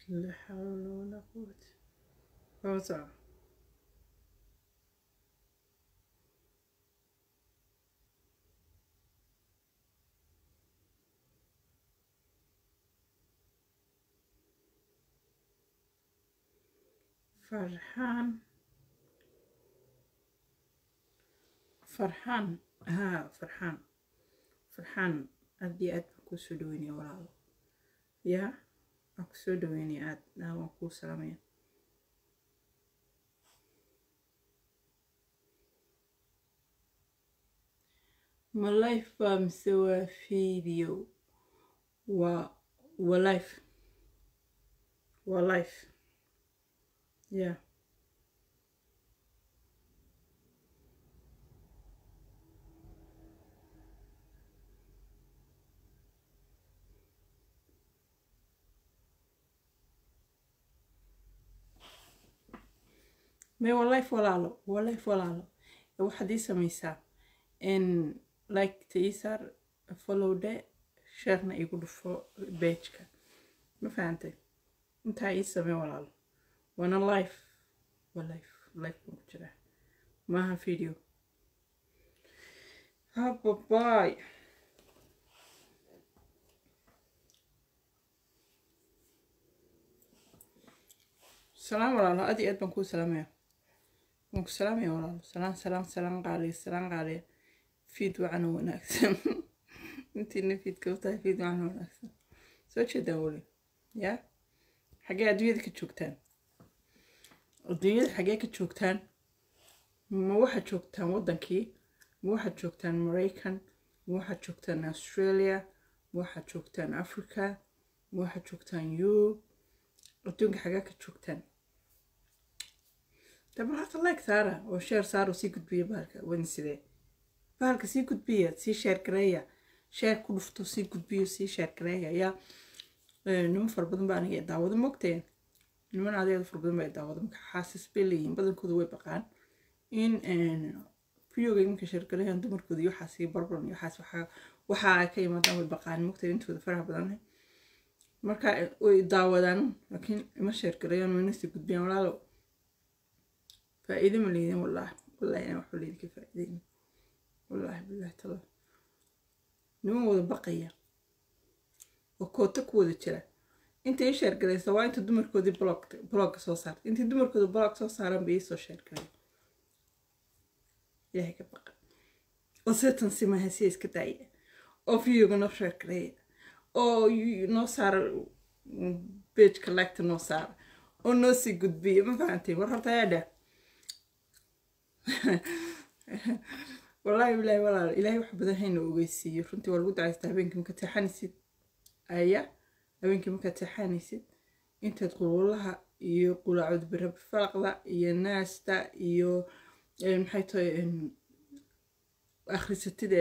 لا حول ولا قوة فوزع فرحان فرحان ها فرحان فرحان أدي أد كوسو دويني ولا يا أكسو دويني أد نا وكو سلامين ما لايف مسوى فيديو و ولايف ولايف يا may waa life walaalo waa life walaalo waxaad ii samaysaa in like ta ii saar follow de sharena igu dhufo bejka ma fahantay intaa ii samey walaalo waana life waa life life baan ku jiraa maaha video hababaay salaam walaalo aad iyo aad baan kuu salaamaya waan ku salaamaya walaalo salaan salaan salaan qaaliya salaan qaaliya fiid wacan oo wanaagsan intiina fiidka u tahay fiid wacan oo wanaagsan soo jeedaan weli yaa xaggee adduunyada ka joogtaan adduunyada xaggee ka joogtaan ma waxaad joogtaan waddankii ma waxaad joogtaan maraykan ma waxaad joogtaan australia ma waxaad joogtaan africa ma waxaad joogtaan yurub adduunka xaggee ka joogtaan daba horta like saara oo sheer saara oo sii gudbiya bahalka wadin sidee bahalka sii gudbiya sii sheer gareeya sheer ku dhufto sii gudbiyo sii sheer gareeya yaa niman fara badan baa aniga daawado mogteen niman adeeda fara badan baa daawado marka xaasis bay leeyihiin badankooda way baqaan in videoga iminka sheer gareeyaan dumarkooda iyo waxaas iyo barbaran iyo waxaas waxaa waxa ay ka yimaadaan way baqaan mogteen intooda faraha badan marka way daawadaan laakiin ima sheer gareeyaan wayna sii gudbiyaan walaalo faa'iido ma leydin wallaahi wallaahi inaan waxba leydinka faa'iideynin wallaahi billahi tala niman wada baqaya oo koota ku wada jira inta ii sheergaraysa waa inta dumarkoodii blog blogga soo saarta intii dumarkooda blog soo saaran bay ii soo sheergaray ilaahay ka baqa oo seetan simaha si iska daaya oo videoga noo sheergareeya oo noo saara pageka lagta noo saara oo noo sii gudbiya ma fahanteen war horta ayaa dheh wallaahi bilaahi walaal ilaahay wax badan hayna ogeysiiyo runtii waa lagu dacaystaa habeenkii marka teexanaysid aya habeenkii markaad teexanaysid intaad qululaha iyo qulaacud birabfalaqda iyo naasta iyo maxay tahay akhrisatid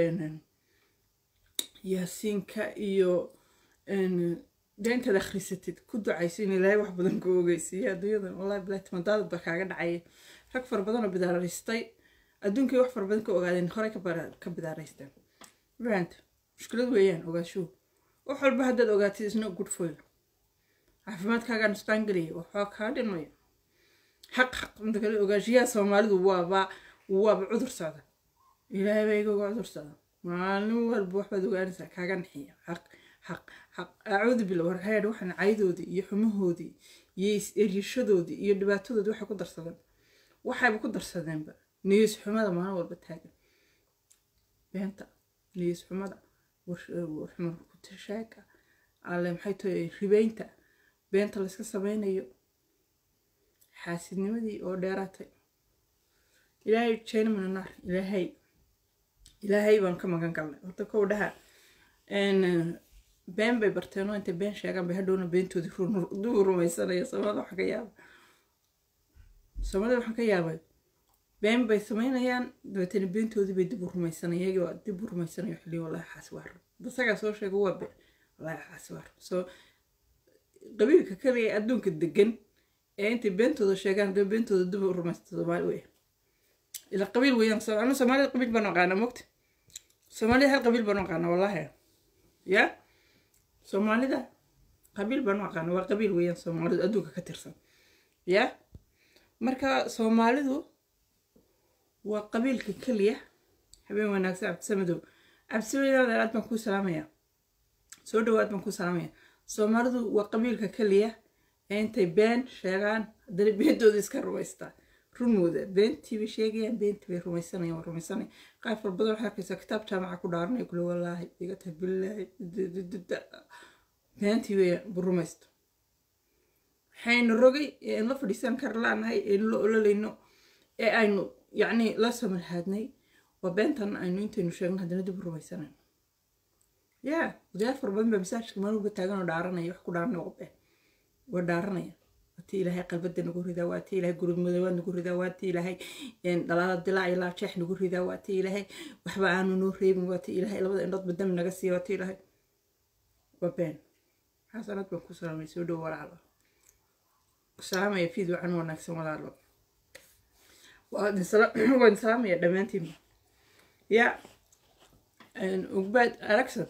yaasiinka iyo dee intaad akhrisatid ku ducayso in ilaahay wax badan ku ogeysiiyo adduunyadan wallahi bilaahi timadaadad baa kaaga dhacaya rag fara badan oo bidaaraystay adduunkii wax fara badan ka ogaadeen horey ka bidaaraysteen fahanta mushkilad weeyaan ogaashuhu wax walba haddaad ogaatid isna good for you caafimaadkaagaa nusqaan gelaya waxbaa kaa dhimaya xaq xaq inta kale ogaashiyaha soomaalidu waaba waaba cudur socda ilaahay baa iga uga cudur socda maalin walba waxbaad ogaanaysaa kaaga naxiya xaq xaq xaq acuudu bila warheed waxaan caydoodii iyo xumahoodii iyo is-eryashadoodii iyo dhibaatadoodii waxay ku darsadeen waxayba ku darsadeenba niyis xumada maalin walba taagan beenta niyis xumada warxumar kutashaaka alle maxay tahay ribeynta beenta layska sameynayo xaasidnimadii oo dheeraatay ilaahay jeena mina naar ilaahay ilaahay baan ka magan galnay horta kow dhaha been bay barteenoo intay been sheegaan bay hadhowna beentoodii duu rumaysanaya soomaalida waxaan ka yaaba soomaalida waxaan ka yaabay been bay samaynayaan dabeetana beentoodii bay dib u rumaysanaya iyagii waa dib u rumaysanayo xilli wallahi xaasi waa run dasagaa soo sheega waa been wallahi xaasi waa run soo qabiilka kaliya adduunka degan ee intay beentooda sheegaan dee beentooda dib u rumaysta soomaali weya ila qabiil weeyaan anu soomaalida qabiil baan aqaana mogta soomaalida hal qabiil baan aqaana wallahi ya soomaalida qabiil baan u aqaana waa qabiil weeyaan soomaalidu adduunka ka tirsan ya marka soomaalidu waa qabiilka keliya habeen wanaagsan cabdisamadow cabdisamadow aad baan kuu salaamaya soo dhawaad baan kuu salaamaya soomaalidu waa qabiilka keliya ee intay been sheegaan haddana beentooda iska rumaystaa runooda beentii bay sheegayaan beentii bay rumaysanayaan waa rumaysanaya qaar far badan waxaa arkaysaa kitaab jaamaca ku dhaaranaya kule wallaahi iga tahay billaahi beentii way rumaysto waxaynu rogay ee aan la fadhiisan kar laanahay ee la ololayno ee aynu yacni la samalhaadnay waa beentan aynu intaynu sheegno haddana dib u rumaysanayno yaa odayaal fara badan baa masaajidka maaluba taagan oo dhaaranaya wax ku dhaaranaya waa been waa dhaaranaya waati ilaahay qalbada nagu ridaa waati ilaahay gurudmadoobaad nagu ridaa waati ilaahay dhalaala dilaac iyo laajeex nagu ridaa waati ilaahay waxba aanu noo reebin waati ilaahay labada indhoodba dami naga siiya waati ilaahay waa been xasanad baan ku salaamay soo dhow walaalo salaamaya fiid wacan wanaagsan walaalo waan salaamaya dhammaantiinba ya ugbaad aragsan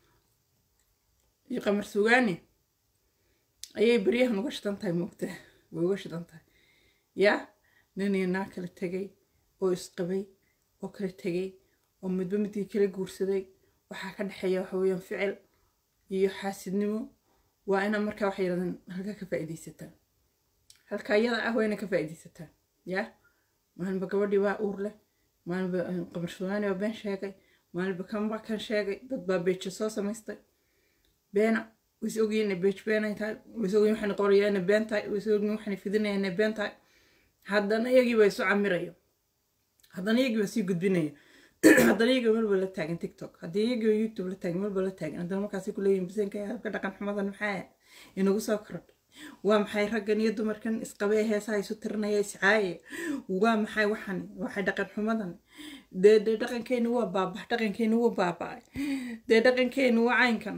iyo qamar sugaani ayay beryahan uga shidan tahay moogta way uga shidan tahay yaa ninii naa kala tegay oo isqabay oo kala tegay oo midba midkii kala guursaday waxaa ka dhexeeya waxa weeyaan ficil iyo xaasidnimo waa ina markaa waxay yidhahdeen halkaa ka faa'iidaysataan halkaa iyada ah waa ina ka faa'iidaysataan yaa maalinba gabadhii waa uur leh maalinba qamar sugaani waa been sheegay maalinba kanba kan sheegay dad baa beejo soo samaystay beena wis ogyiin inay beej beenay tahay wis ogyiin waxayna qorayaa inay been tahay wis ogyiin waxayna fidinaya inay been tahay haddana iyagii baa isu camirayo haddana iyagii baa sii gudbinaya haddana iyagii melba la taagan tiktok haddii iyagii youtube la taagan melba la taagan haddana markaasi ku leeyihin bisanka habka dhaqan xumadan maxaa inagu soo korodhay waa maxay raggan iyo dumarkan isqabee heesaha isu tirinaya iscaaye waa maxay waxan waxay dhaqan xumadan dee dee dhaqankeeni waa baaba dhaqankeeni waa baaba-ay dee dhaqankeeni waa caynkan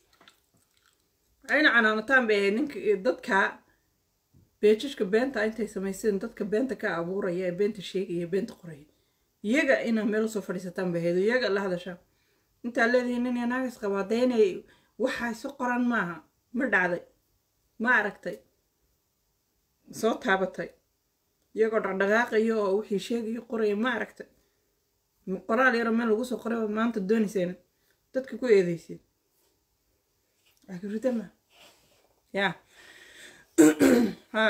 ayna canaanataan bay ahayd ninka dadka beejashka beenta intay samayseen dadka beenta ka abuuraya ee beenta sheegaya beenta qoraya iyaga inaa meel usoo fadhiisataan bay ahayd iyaga la hadasha intaa leedihiin nin naagas qabaa dee inay waxa isu qoran maaha ma dhacday ma aragtay soo taabatay iyagoo dhaqdhaqaaqaya oo wixii sheegaya qoraya ma aragtay qoraal yaro meel lagu soo qoray maanta doonayseen dadka ku eedeysid akritama ya ha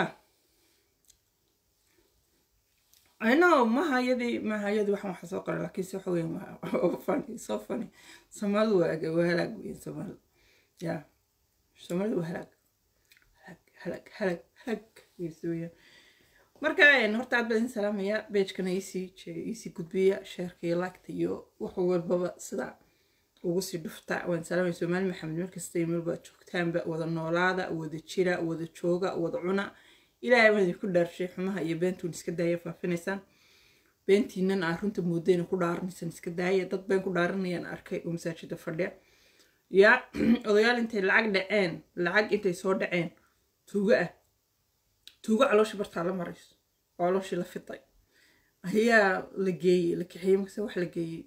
ano mahayadii mahayadii waxaan waxa soo qoray laakiin se waxa weyan fani soo fani soomaalidu waa waa halaag weyn soomaalidu ya soomaalidu waa halaag halaag halaag halaag weysooya marka horta aad baan idin salaamaya beejkana iisii iisii gudbiya sheerka iyo laagta iyo wax walbaba sida ugu sii dhufta waan salaamaya soomaali maxamed meel kasta iyo meelba joogtaanba wada noolaada wada jira wada jooga wada cuna ilaahay baan idinku dhaarshay xumaha iyo beentuun iska daaya faafinaysaan beentiinan aa runta moodayna ku dhaaranaysaan iska daaya dad been ku dhaaranayaan arkay oo masaajida fadhiya yaa odayaal intay lacag dhaceen lacag intay soo dhaceen tuugo ah tuugo calooshii bartaa la marayso oo calooshii la fiday ayaa la geeyey la kaxeeyey markase wax la geeyey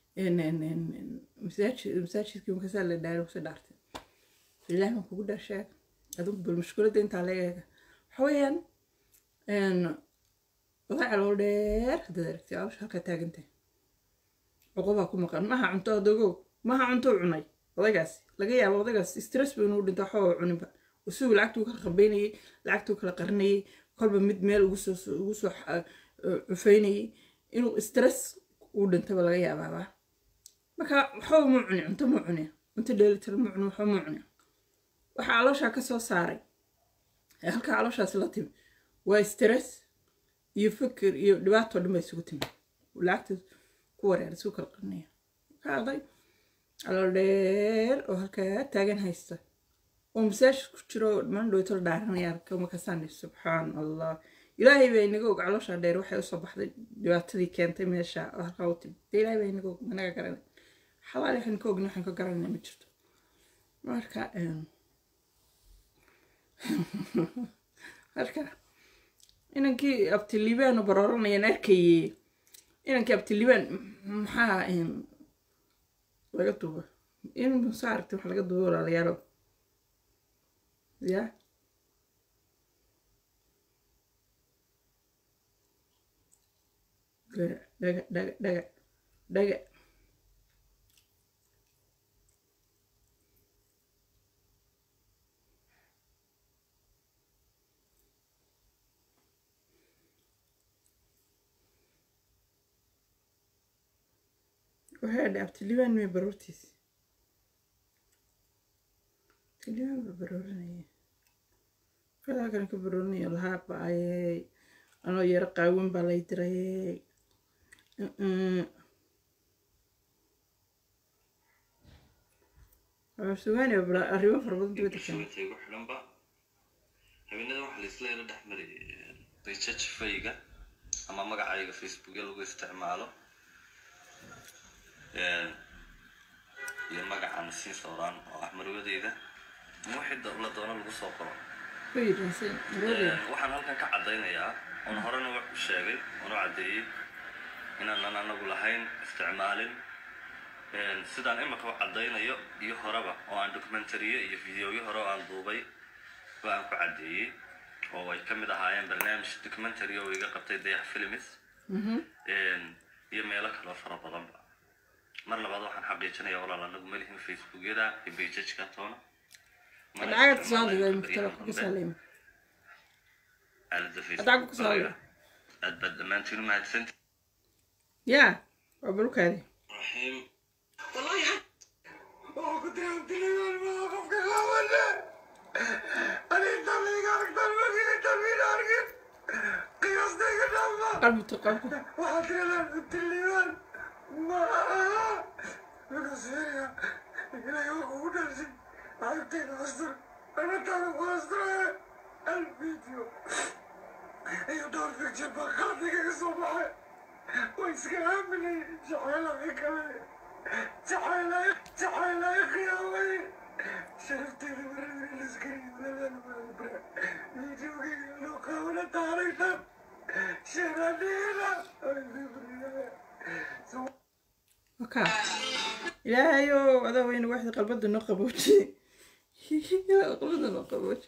masaajidkii markasaa la dhaaro kuse dhaartay ilaah baan kugu dhaasheeg adigu bal mushkiladda intaa la eega waxa weeyaan oday calool dheer haddaad aragtay calosha halkaa taagantay cuqubaa ku maqan maha cunto adogow maha cunto cunay odaygaasi laga yaabo odaygaas stress ba inuu dhinto waxba cuninba usugu lacagtuu kala qabeynayay lacagtuu kala qarinayay kolba mid meel ugu soo ugu soo cufeynayay inuu stress uu dhintaba laga yaabaaba marka waxba mu cuni cunto mu cuni cunto dheelitiran mu cuni waxba mu cuni waxa calooshaa ka soo saaray ee halkaa calooshaasi la timi waa stress iyo fikir iyo dhibaato dhan ba isugu timi lacagta ku wareer isugu kala qarinaya marka arday calool dheer oo halkaa taagan haysta oo masaajid ku jiro dhammaan dhowtol dhaaranaya arka markaasaan subxaan allah ilaahay baa inaga og caloosha dheer waxay usoo baxday dhibaatadii keentay meesha halkaa u timi dee ilaahay baa inaga og managa garanay xalaali waxaan ka ogni waxaan ka garanayna ma jirto marka marka inankii abtiliibaan u barooranayaan arkayey inankii abtiliibaan maxaa laga duuba in musa aragtay wax laga duuba walaalayaalo ya dhaga dhaga dhaga dhaga dhaga waxay dhaabtay libaan may baroortiisi libaan ba baroorinaya kadaa kan ka baroorinaya lahaa baayey anoo yaro qaawin baa lay dirayey sugaani arrimo fara badan dibadda keena igu xidhanba habeenada waxaa la isla yaro dhex maray research fayga ama magacayga facebookya lagu isticmaalo iyo magacan sii sawraan oo ah marwadeyda ama wixii la doono lagu soo qoro ku yidhaahsan maroodeeda waxaan halkan ka caddaynayaa oon horena wax u sheegay oon u caddeeyey inaanan anagu lahayn isticmaalin sidaan imika u caddaynayo iyo horeba oo aan documentariyo iyo videoyo hore oo aan duubay oo aan ku caddeeyey oo ay ka mid ahaayeen barnaamij documentary oo iga qabtay dayax films iyo meelo kaloo fara badanba mar labaad waxaan xaqiijinaya walaal anagu malihin facebookyada iyo bejajka toona Mana adcaga isticmaalayo tusaalida baryahan muftara ku dambe. saalima aalada Adcaga ku saalida aad baad dhammaantiin u mahadsanti ya waa balukaadi raxiim qalbi tu qalbi waka ilaahayo adaa weyna waxda qalbada noo qabooji qalbada noo qabooji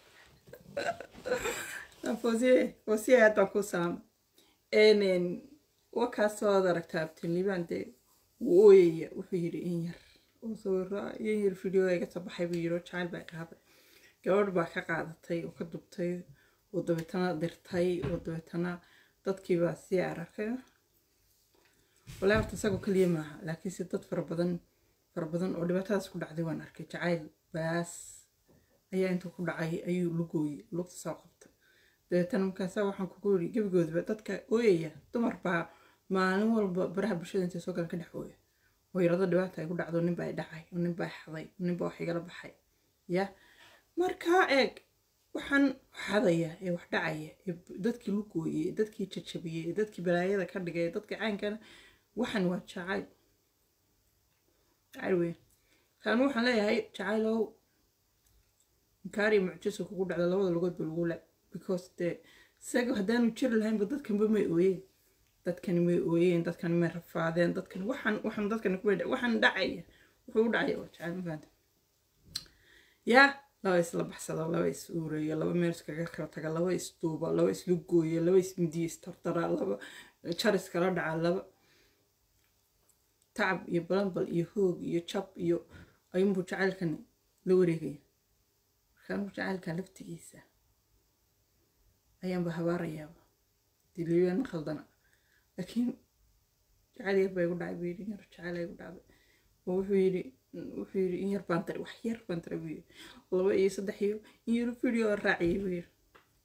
foosiye foosiye aad baan kuu salaamay n wakaasoo ad aragtaa abtiliibaan dee wuu ooyaya wuxuu yidhi in yar oo sawiro in yar video iga soo baxay buu yidhi oo jacayl baa qaaday gabadh baa ka qaadatay oo ka dubtay oo dabeetana dirtay oo dabeetana dadkii baa sii arkay walaa horta isagoo keliya maaha laakiinse dad fara badan fara badan oo dhibaatadaas ku dhacday waan arkay jacayl baas ayaa intuu ku dhacay ayuu lugooyey lugta soo qabtay dabeetana markaasa waxaan kugu yidhi gebigoodaba dadka ooyaya dumar baa maalin walba baraha bulshada intay soo galan ka dhex ooya oo yarado dhibaata ay ku dhacdo nin baa i dhacay oo nin baa xaday oo nin baa wax igala baxay ya markaa eeg waxaan xadaya ee wax dhacaya ee dadkii lugooyey ee dadkii jajabiyey ee dadkii balaayada ka dhigay ee dadkii caynkana waxan waa jacayl jacayl weyn kaan waxaan leeyahay jacaylow inkaari mucjiso kugu dhacda labada lugoodba lagu le because dee isaga haddaanu jiri lahaynba dadkanba may ooyeen dadkani may ooyeen dadkani may rafaadeen dadkani waxaan waxaan dadkani kumay waxaan dhacaya wuxuu u dhacaya waa jacayl mafaanta yaa laba isla baxsado laba is uureeyo laba meel iskaga kala taga laba is duuba laba islu gooyo laba is midiya istardara laba jar iskala dhaca laba tacab iyo balambal iyo hoog iyo jab iyo ayuunbuu jacaylkani la wareegaya markaanuu jacaylka laftigiisa ayaanba habaarayaaba diliibaan khaldana laakiin jacayl yar baa igu dhacay buu yidhi in yar jacayl igu dhacday oo wuxuu yidhi wuxuu yidhi in yar baan taray wax yar baan taray buu yidhi laba iyo saddex iyo in yar video raaciyay buu yidhi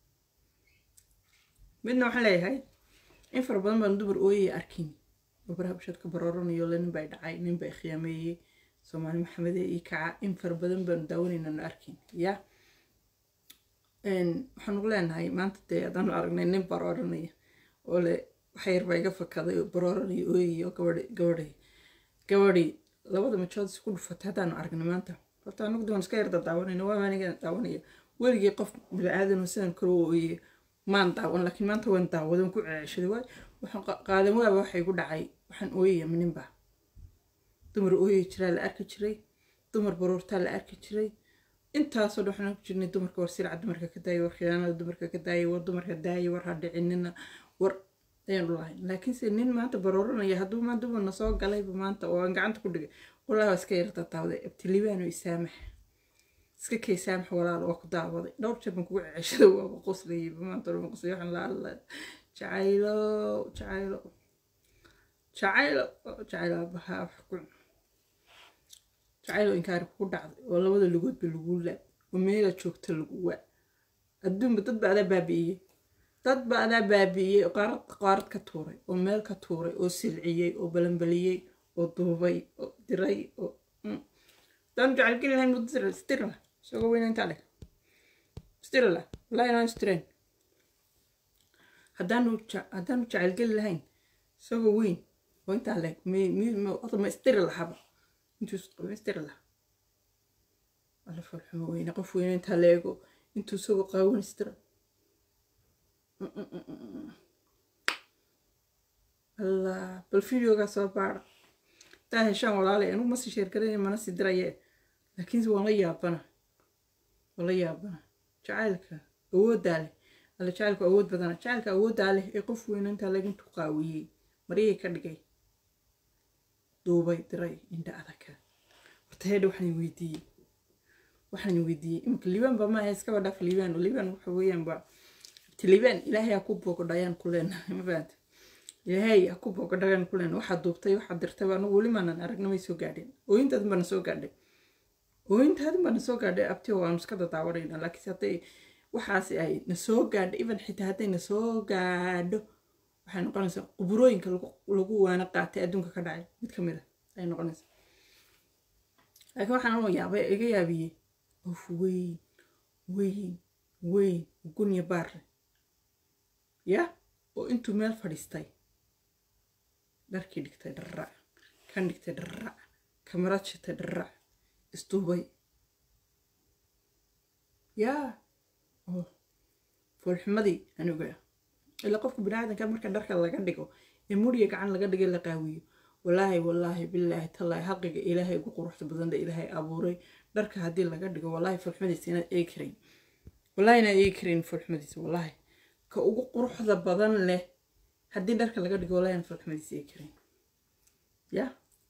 midna waxaan leeyahay in fara badan baan dumar ooyaya arkin oo baraha bulshada ka barooranayo le nin baa dhacay nin baa khiyaameeyey soomaali maxamede iyo kaca in fara badan baanu daawanayna na arkin ya waxaan ugu leenahay maanta dee haddaanu aragnay nin barooranaya oo le waxa yar baa iga fakaday oo barooranaya ooyaya oo gabadhi gabadhi gabadhi labada majood isku dhufatay haddaanu aragnay maanta horta anagu doon iska yarda daawanayna waa aniga daawanaya weligii qof bili-aadan sidan kale u ooyay maan daawan laakiin maanta waan daawadan ku ceeshaday waay waxaan qaadan waaba waxa igu dhacay waxaan ooyaya ninba dumar ooyay jiraa la arki jiray dumar baroortaa la arki jiray intaasoo dhan waxaan ku jirnay dumarka war sirca dumarka ka daaya war khiyaanada dumarka ka daaya war dumarka daaya war ha dhicinina war ayaanu lahayn laakiinse nin maanta barooranaya hadduu maanta dumarna soo galayba maanta oo aan gacanta ku dhigay walahi waa iska yarta taawday abtilibaano isaamax iska kay saamax walaal waa ku daawaday dhowr jeer baan kugu ceshada waaba qoslayay maanta dhan qoslay waxaan la hadlaa jacaylo jacaylo jacaylo jacaylo abahaa wax ku jacaylo inkaari kugu dhacday oo labada lugoodba lagu laa oo meela joogta lagu waa adduunba dad ba adaa baabi'iyey dad ba adaa baabi'iyey oo qaarad qaarad ka tuuray oo meel ka tuuray oo silciyey oo balanbaliyey oo duubay oo diray oo daan jacayl geli lahayn muddo stirla isagoo weyna intaa leh stirla wallahi inaan stireen haddaanu haddaanu jacayl geli lahayn isagoo weyn oo intaa leh ma istiri lahaba intuu isqabo istiri laha alla falxumo weyne qof weyne intaa la eego intuu isagoo qaawan istira allah bal videogaa soo baara taa heshaan walaalay anugu ma sii sheergaranaya mana sii dirayee laakiinse waan la yaabana waan la yaabana jacaylka awooddaa leh alla jacaylku awood badana jacaylka awooddaa leh ee qof weyne intaa laga intuu qaawiyey maryay ka dhigay duubay diray indha adaka horta heedha waxaan weydiiyey waxaan weydiiyey imika liibaan ba maaha iskaba dhaaf liibaan liibaan waxa weeyaan ba liibaan ilaahay ha ku boogodhayaan ku leenahay ma fahamta ilaahay ha ku boogodhayaan ku leenahay waxaad duubtay waxaad dirtay anigu weli maanan aragna may soo gaadheen ooyintaadin baana soo gaadhay ooyintaadin baana soo gaadhay abtiyo waanu iska dadaawanayna laakiinse hadday waxaasi ay na soo gaadho even xitaa hadday na soo gaadho waxay noqonaysaa quburooyinka lagu waana qaatay adduunka ka dhacay mid ka mid a ayay noqonaysaa laakiin waxaan u yaabay iga yaabiyey of weyn weyn weyn gunya baarle ya oo intuu meel fadhiistay dharkii dhigtay dharrac kan dhigtay dharrac kamarad shitay dharrac isduubay yaa oh foolxumadii aniga ilaa qofka biniaadanka marka dharka laga dhigo ee muriya gacan laga dhigay la qaawiyo walaahi walaahi bilaahi tallaahi xaqiga ilaahay ugu quruxda badanda ilaahay abuuray dharka haddii laga dhigo walaahi foolxumadiisa inaad eegi karayn walaahi inaad eegi karayn foolxumadiisa walaahi ka ugu quruxda badan leh haddii dharka laga dhigo walaahi inaad foolxumadiisa eegi karayn ya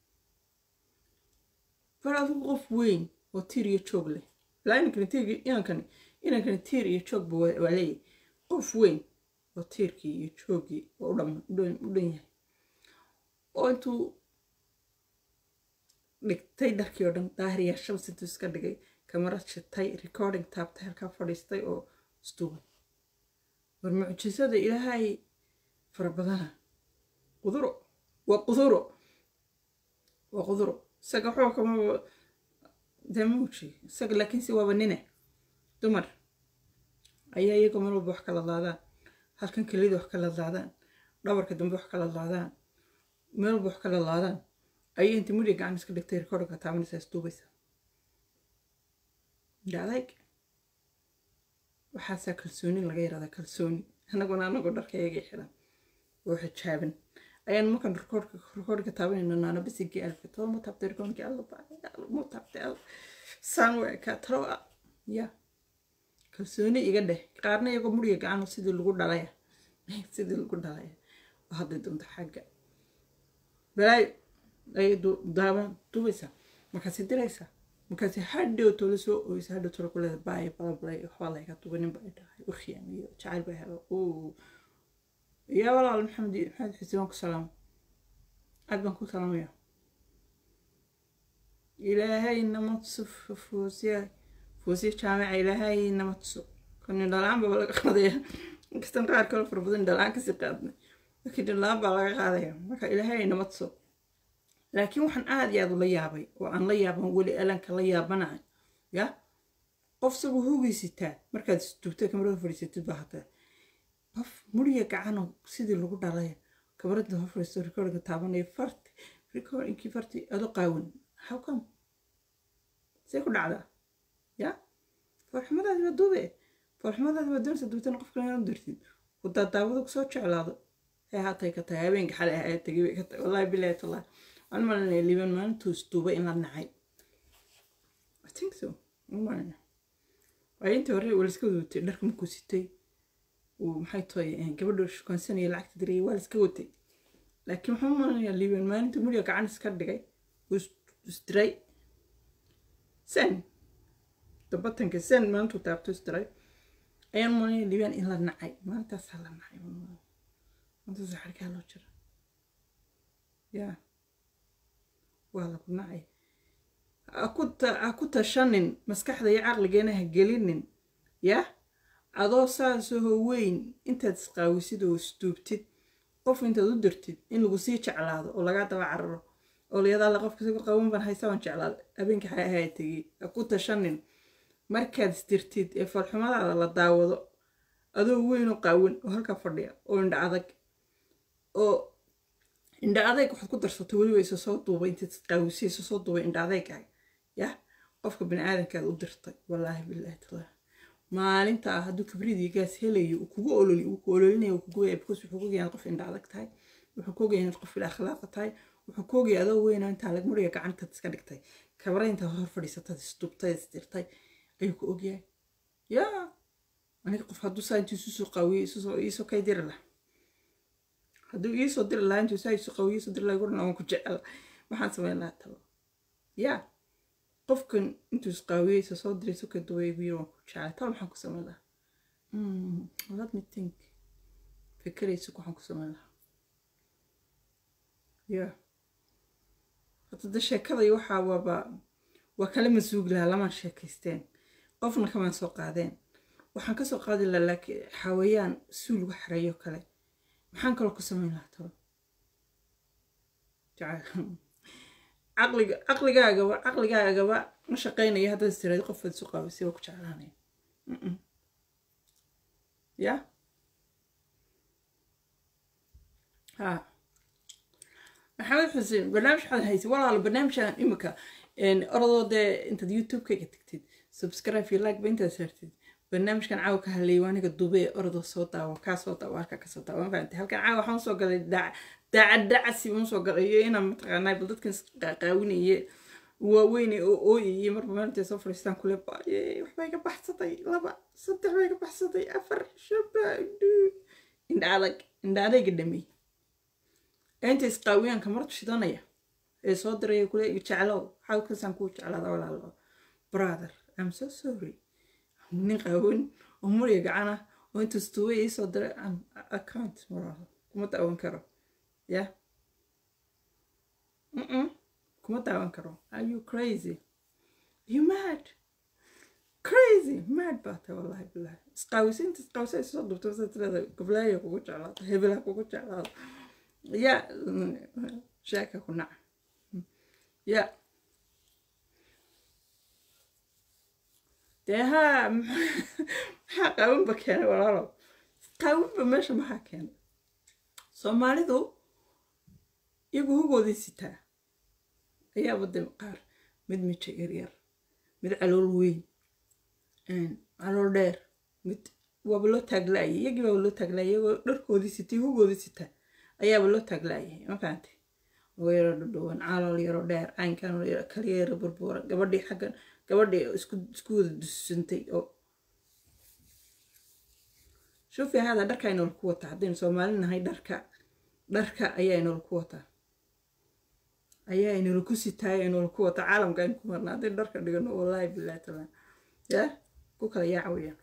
bar adigu qof weyn oo tiir iyo joog leh ilaa inankani tiir inankani inankani tiir iyo joogba waa leeyahay qof weyn oo tiirkii iyo joogii oo u dhan yahay oo intuu dhigtay dharkii oo dhan daahiriyaa shabs intuu iska dhigay kamarad shitay recording taabtay halkaa fadhiistay oo isduubay war mucjisada ilaahay fara badana quduro waa quduro waa quduro isaga waxoo kama dee mauji isaga laakiinse waaba nine dumar ayaa iyagoo mar walba wax kala laadaan halkan kelida wax kala laadaan dhabarka dambe wax kala laadaan meel walba wax kala laadaan ayay inta mudhiga gacan iska dhigtay rekoorka taabanaysaa isduubaysaa dhacdayg waxaasaa kalsooni laga yaraada kalsooni anaguna anagoo dharka iyagii xiran oo xijaaban ayaan markaan rekoorka rekoorka taabanayno naana bisigii alfa tolo ma taabtay rekoorkii alla ma taabtay alla saan waa kaa talo ya kalsooni iga dheh qaarna iyagoo muriga gacan sidii lagu dhalaya sidii lagu dhalaya oo hadday doonto xagga balaayo ayay daaban dubaysaa markaasi diraysaa markaasi hadhow tolo soo oysa hadhow tolo kuleeda baaya balabalay waxbaa layga duba nin baa dhahay u khiyaamiyo jacayl baa helo yaa walaal maxamed maxamed xuseen waan ku salaamo aad baan ku salaamaya ilaahay nama tuso foosiya foosiya jaamica ilaahay nama tuso kani dhalaan baa laga qaadaya inkastan qaar kale fara badan dhalaan kasii qaadnay laakiin dhalaan baa laga qaadaya marka ilaahay nama tuso laakiin waxaan aad iyo aad ula yaabay oo aan la yaaban weli alanka la yaabanahay ya qof sagu hugaysitaa markaad isduubtay kamarada fadhiisatid baa hataa qof muriya gacano sidii lagu dhalay kamarada hor fadhiisto recordinga taabanaya farti recordingkii farti ado qaawan how come see ku dhacdaa ya foolxumadaadi waa duube foolxumadaadi waa doonaysa duubtana qof kale inaad dirtid wadaa daawada kusoo jeclaado ee haatay ka tahay habeenka xalay ahaa tagay bay ka tahay wallahi bilahi tallahi waan malinaya liiban maalintuu isduubay in la nacay i think so waan malinaya waayo intii hore waa laiska wada watay dharka markuu sitay uu maxay tahay gabadha shukaansanaya lacagta dirayay waa laiska watay laakiin waxaan u malanayaa liiban maalinta muriga gacan iska dhigay uu isdiray sen dabatanka sen maalintuu taabto isdiray ayaan u malanaya liibaan in la nacay maalintaasaa la nacay maantaasa xarkaa loo jira yaa waa lagu nacay ha ku tashanin maskaxda iyo caqligeena ha gelinin yah adoo saasoo weyn intaad isqaawisid oo isduubtid qof intaad u dirtid in lagu sii jeclaado oo lagaa daba cararo oo layadaala qofka sigu qaban baan haysa waan jeclaado habeenka xay ahaa tegey ha ku tashanin markaad isdirtid ee falxumadaada la daawado adoo weyn oo qaawan oo halkaa fadhiya oo indha adag oo indha adayg waxaad ku darsato weliba isa soo duubay intaad isqaawisay isa soo duubay indha adeygaaga yah qofka bani aadamkaad u dirtay wallaahi bilaahi taala maalinta ah hadduu kibridii gaas helayo uu kugu ololi uu ku ololinayo kugu weya because wuxuu ku ogayaa qof indha adag tahay wuxuu ku ogayaa inaad qof ila akhlaaqa tahay wuxuu ku ogayaa adoo weyna intaa lag muriga gacantaad iska dhigtay kabara intaad hor fadhiisataad isdubtay isdirtay ayuu ku ogyahay yaa aniga qof hadduu saa intuu isu soo qaawiyey iisoo kay diri laha hadduu iisoo diri lahaa intuu saa isu qaawiyey iisoo diri lahaa gurna waan ku jecel waxaan samayn lahaa talo yaa qofkan intuu isqaawiyey isa soo diray suka duway biyo waan ku jeclay talo maxaan ku samayn lahaa let me think fikeraysa waxaan ku samayn lahaa yaa hadda sheekada iyo waxaa waaba waa kala masuugi lahaa lamaan sheekaysteen qofna kamaan soo qaadeen waxaan kasoo qaadi lahaa laakiin xawayaan suu lagu xareeyo kale maxaan kaloo ku samayn lahaa talo caqliga caqligaagaba caqligaagaba ma shaqaynayo haddaad istiraadi qofaad isu qaabisay waa ku jeclaanaya ya ha maxamed xuseen barnaamij waxaad haysa walaalo barnaamijkan imika orodoo dee intaad youtube-kayga tagtid subscribe iyo like ba intaad saartid barnaamijkan caawa ka hadlayay waa aniga dubee orodoo soo daawo kaa soo daawo halkaa kasoo daawo ma fahamtay halkan caawa waxaan usoo galay daacad dacasi baan usoo galay iyo inaan mataqaanaa bal dadkan qaawinaye waaweyne oo ooyayay marba maalintaay soo fadhiistaan kule baaye waxbay ka baxsaday laba saddex bay ka baxsaday afar shaba indha adag indha adayga dhamey inta isqaawiyaanka martu shidanaya ee soo diraya kule jeclow xawkasaan kuu jeclaada walaalo brother i'm so sorry nin qaawan oo muriga gacana oo inta stuway ii soo diray account walaalo kuma daawan karo yeah Mm-mm. kuma daawan karo are you crazy you mad crazy mad baa tahay wallahi bilahi isqaawisa inta isqaawisa ay soo dubto sa tirada goblaaya kugu jeclaado hebela kugu jeclaado ya sheeka ku naca ya dee haa maxaa qaawinba keenay walaalo qaawinba meesha maxaa keenay soomaalidu iyagu hugoodii sitaa ayaaba de qaar mid mija yaryar mid calool weyn calool dheer mid waaba loo taaglaayay iyagii baaba loo taaglaayay iyagoo dharkoodii sitay hugoodii sitaa ayaaba loo taaglaayay ma fahantay uga yaro dhadhowan calool yaro dheer caynkan kaliya yaro burbuura gabadhii xaggan gabadhii isku isku wada dusantay oo shuufi hada dharka ay nolol ku wataa haddaynu soomaali nahay dharka dharka ayaa nolol ku wataa ayaa nolol ku sitaay ay nolol ku wataa caalamka aynu ku marna haddaynu dharka dhigano wallaahi billahi taala yaa ku kala yaacawiya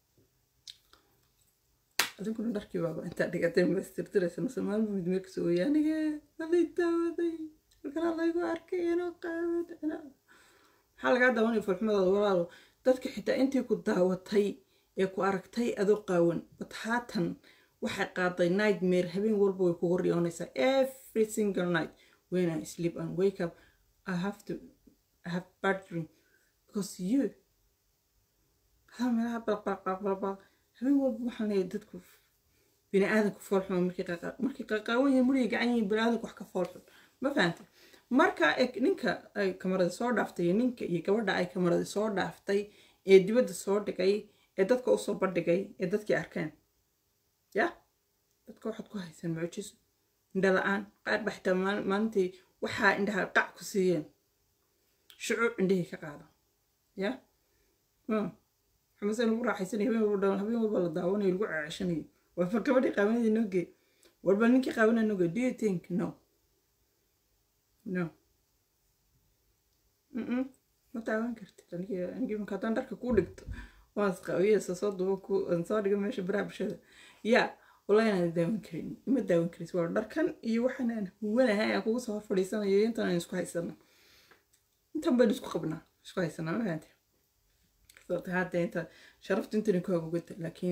adinkuna dharkii baaba intaa dhigatay maistirtiraysa soomaalima mid meel kasoo ooya aniga walay daawaday halkanaa laygu arkay inoo qaawad maxaa lagaa daawanaya falxumadaada walaalo dadka xitaa intii ku daawatay ee ku aragtay adoo qaawan bat haatan waxay qaaday nightmare habeen walba way kugu riyoonaysaa every single night when I sleep and wake up I have to I have bad dream because you hada meelaha balqalqalqalqal habeen walba waxaan leeyahay dadku bini aadanku foolxuma markay markay qaqaawan yihiin muriga gacan yihiin bini aadanku wax ka foolxun ma fahantay marka ninka ay kamarada soo dhaaftay iyo ninka iyo gabadha ay kamarada soo dhaaftay ee dibadda soo dhigay ee dadka usoo bandhigay ee dadkii arkeen ya dadka waxaad ku haysaan mucjiso indha la-aan qaar ba xitaa maalintii waxaa indhaha qac ku siiyeen shucuur indhahii ka qaada ya xamase lagu raaxaysanayo habeen walba habeen walba la daawanayo lagu ceeshanayo waa fa gabadhii qaawanadii noo gee warba ninkii qaawanaa noo gee do you think no no Mm-mm. ma taawan kartid anigi anigi marka haddaan dharka kuu dhigto waan isqaawiyeysa soo duba ku aan soo dhiga meesha baraha bulshada yaa wallahi inaan daawan karin ima daawan karis waa dharkan iyo waxaan aan huwanahay aan kugu soo hor fadhiisanayo iyo intan aan isku haysana intan baynu isku qabnaa isku haysanaa ma fahanti sababta hadda inta sharafta intani ku hagugata laakiin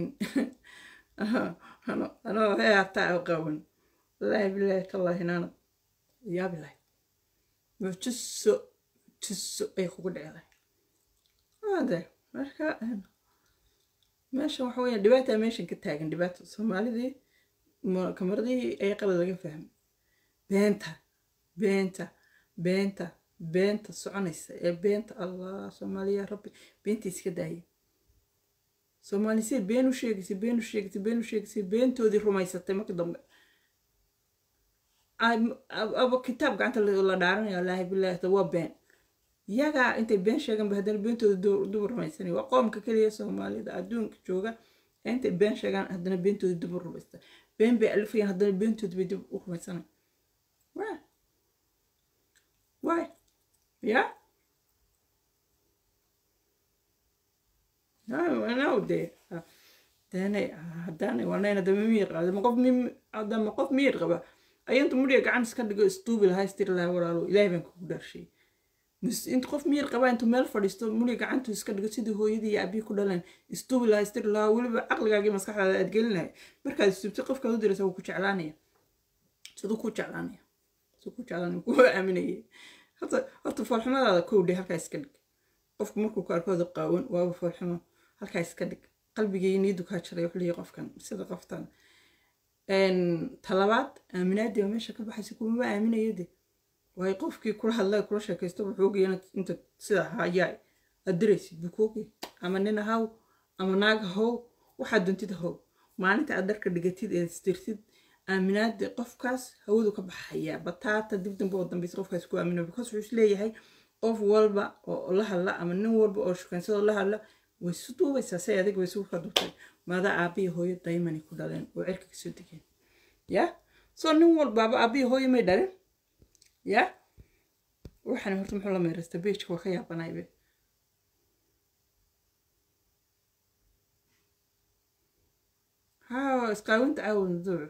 ano anoo hee hataa u qawan wallaahi bilaahi tallaahi naana yaabi lahay mujiso jiso ay kugu dhicday ade marka meeshan waxa weya dhibaata meeshan ka taagan dhibaato soomaalidii ma- kamaradihii ay qalad laga fahmay beenta beenta beenta beenta soconaysa ee beenta allah soomaaliya rabbi beenta iska daaya soomaali siday been u sheegaysay been u sheegaysay been u sheegaysay beentoodii rumaysatay marka dambe Ay- ab- aba kitaab gacanta la la dhaaranaya wallaahi bilaahi waa been iyagaa intay been sheegan ba haddana beentooda du- dub rumaysanaya waa qoomka keliya soomaalida adduunka jooga ee intay been sheegaan haddana beentooda dib u rumaysta been bay alifayaan haddana beentooda bay dib u rumaysanaya waa waay ya no dee deenay haddaanay wanayna dama miyir qaba dama qof mi- dama qof miyir qaba ayanta mudhiga gacan iska dhigo istuubi lahaa istiri lahaa walaalo ilaahay baan kugu dhaarshay Mus- inta qof miyir qaba intuu meel fadhiisto mudhiga gacantu iska dhigo sidii hooyadii iyo abii ku dhaleen istuubi lahaa istiri lahaa weliba caqligaagii maskaxdaada aad gelin lahay markaad istubti qofkaad u diraysa wuu ku jeclaanaya siduu ku jeclaanaya siduu ku jeclaanaya kuwa aaminaya horta horta foolxumadaada kow dhe halkaa iska dhig qofku markuu ku arkooda qaawan waaba foolxumo halkaa iska dhig qalbigii niyadu kaa jaray wuxuu leeyahay qofkan sida qoftan talabaad aaminaadii oo meesha ka baxaysa kumama aaminayo de waayo qofkii kula hadlay kula sheekaysto wuxuu ogaya inaad inta sida hayaa aad diraysid buu ku ogay ama nin ahaw ama naag ahow waxaad doontid ahow maalinta aad dharka dhigatid ee istirtid aaminaadii qofkaas hawadu ka baxaya bataata dib dambe oo dambeysa qofkaas ku aamina because wuxuu isleeyahay qof walba oo la hadla ama nin walba oo shukaansado la hadla way isu duubaysaa say adig way isugu kadubtay maadaa aabiya hooyo daymani ku dhaleen oo cirka kasoo degeen ya soo nin walbaaba aabiya hooyo may dhalin ya waxaan horta muxuu la meerasta beejka waa ka yaabanaybe ha isqaawinta caawan duuc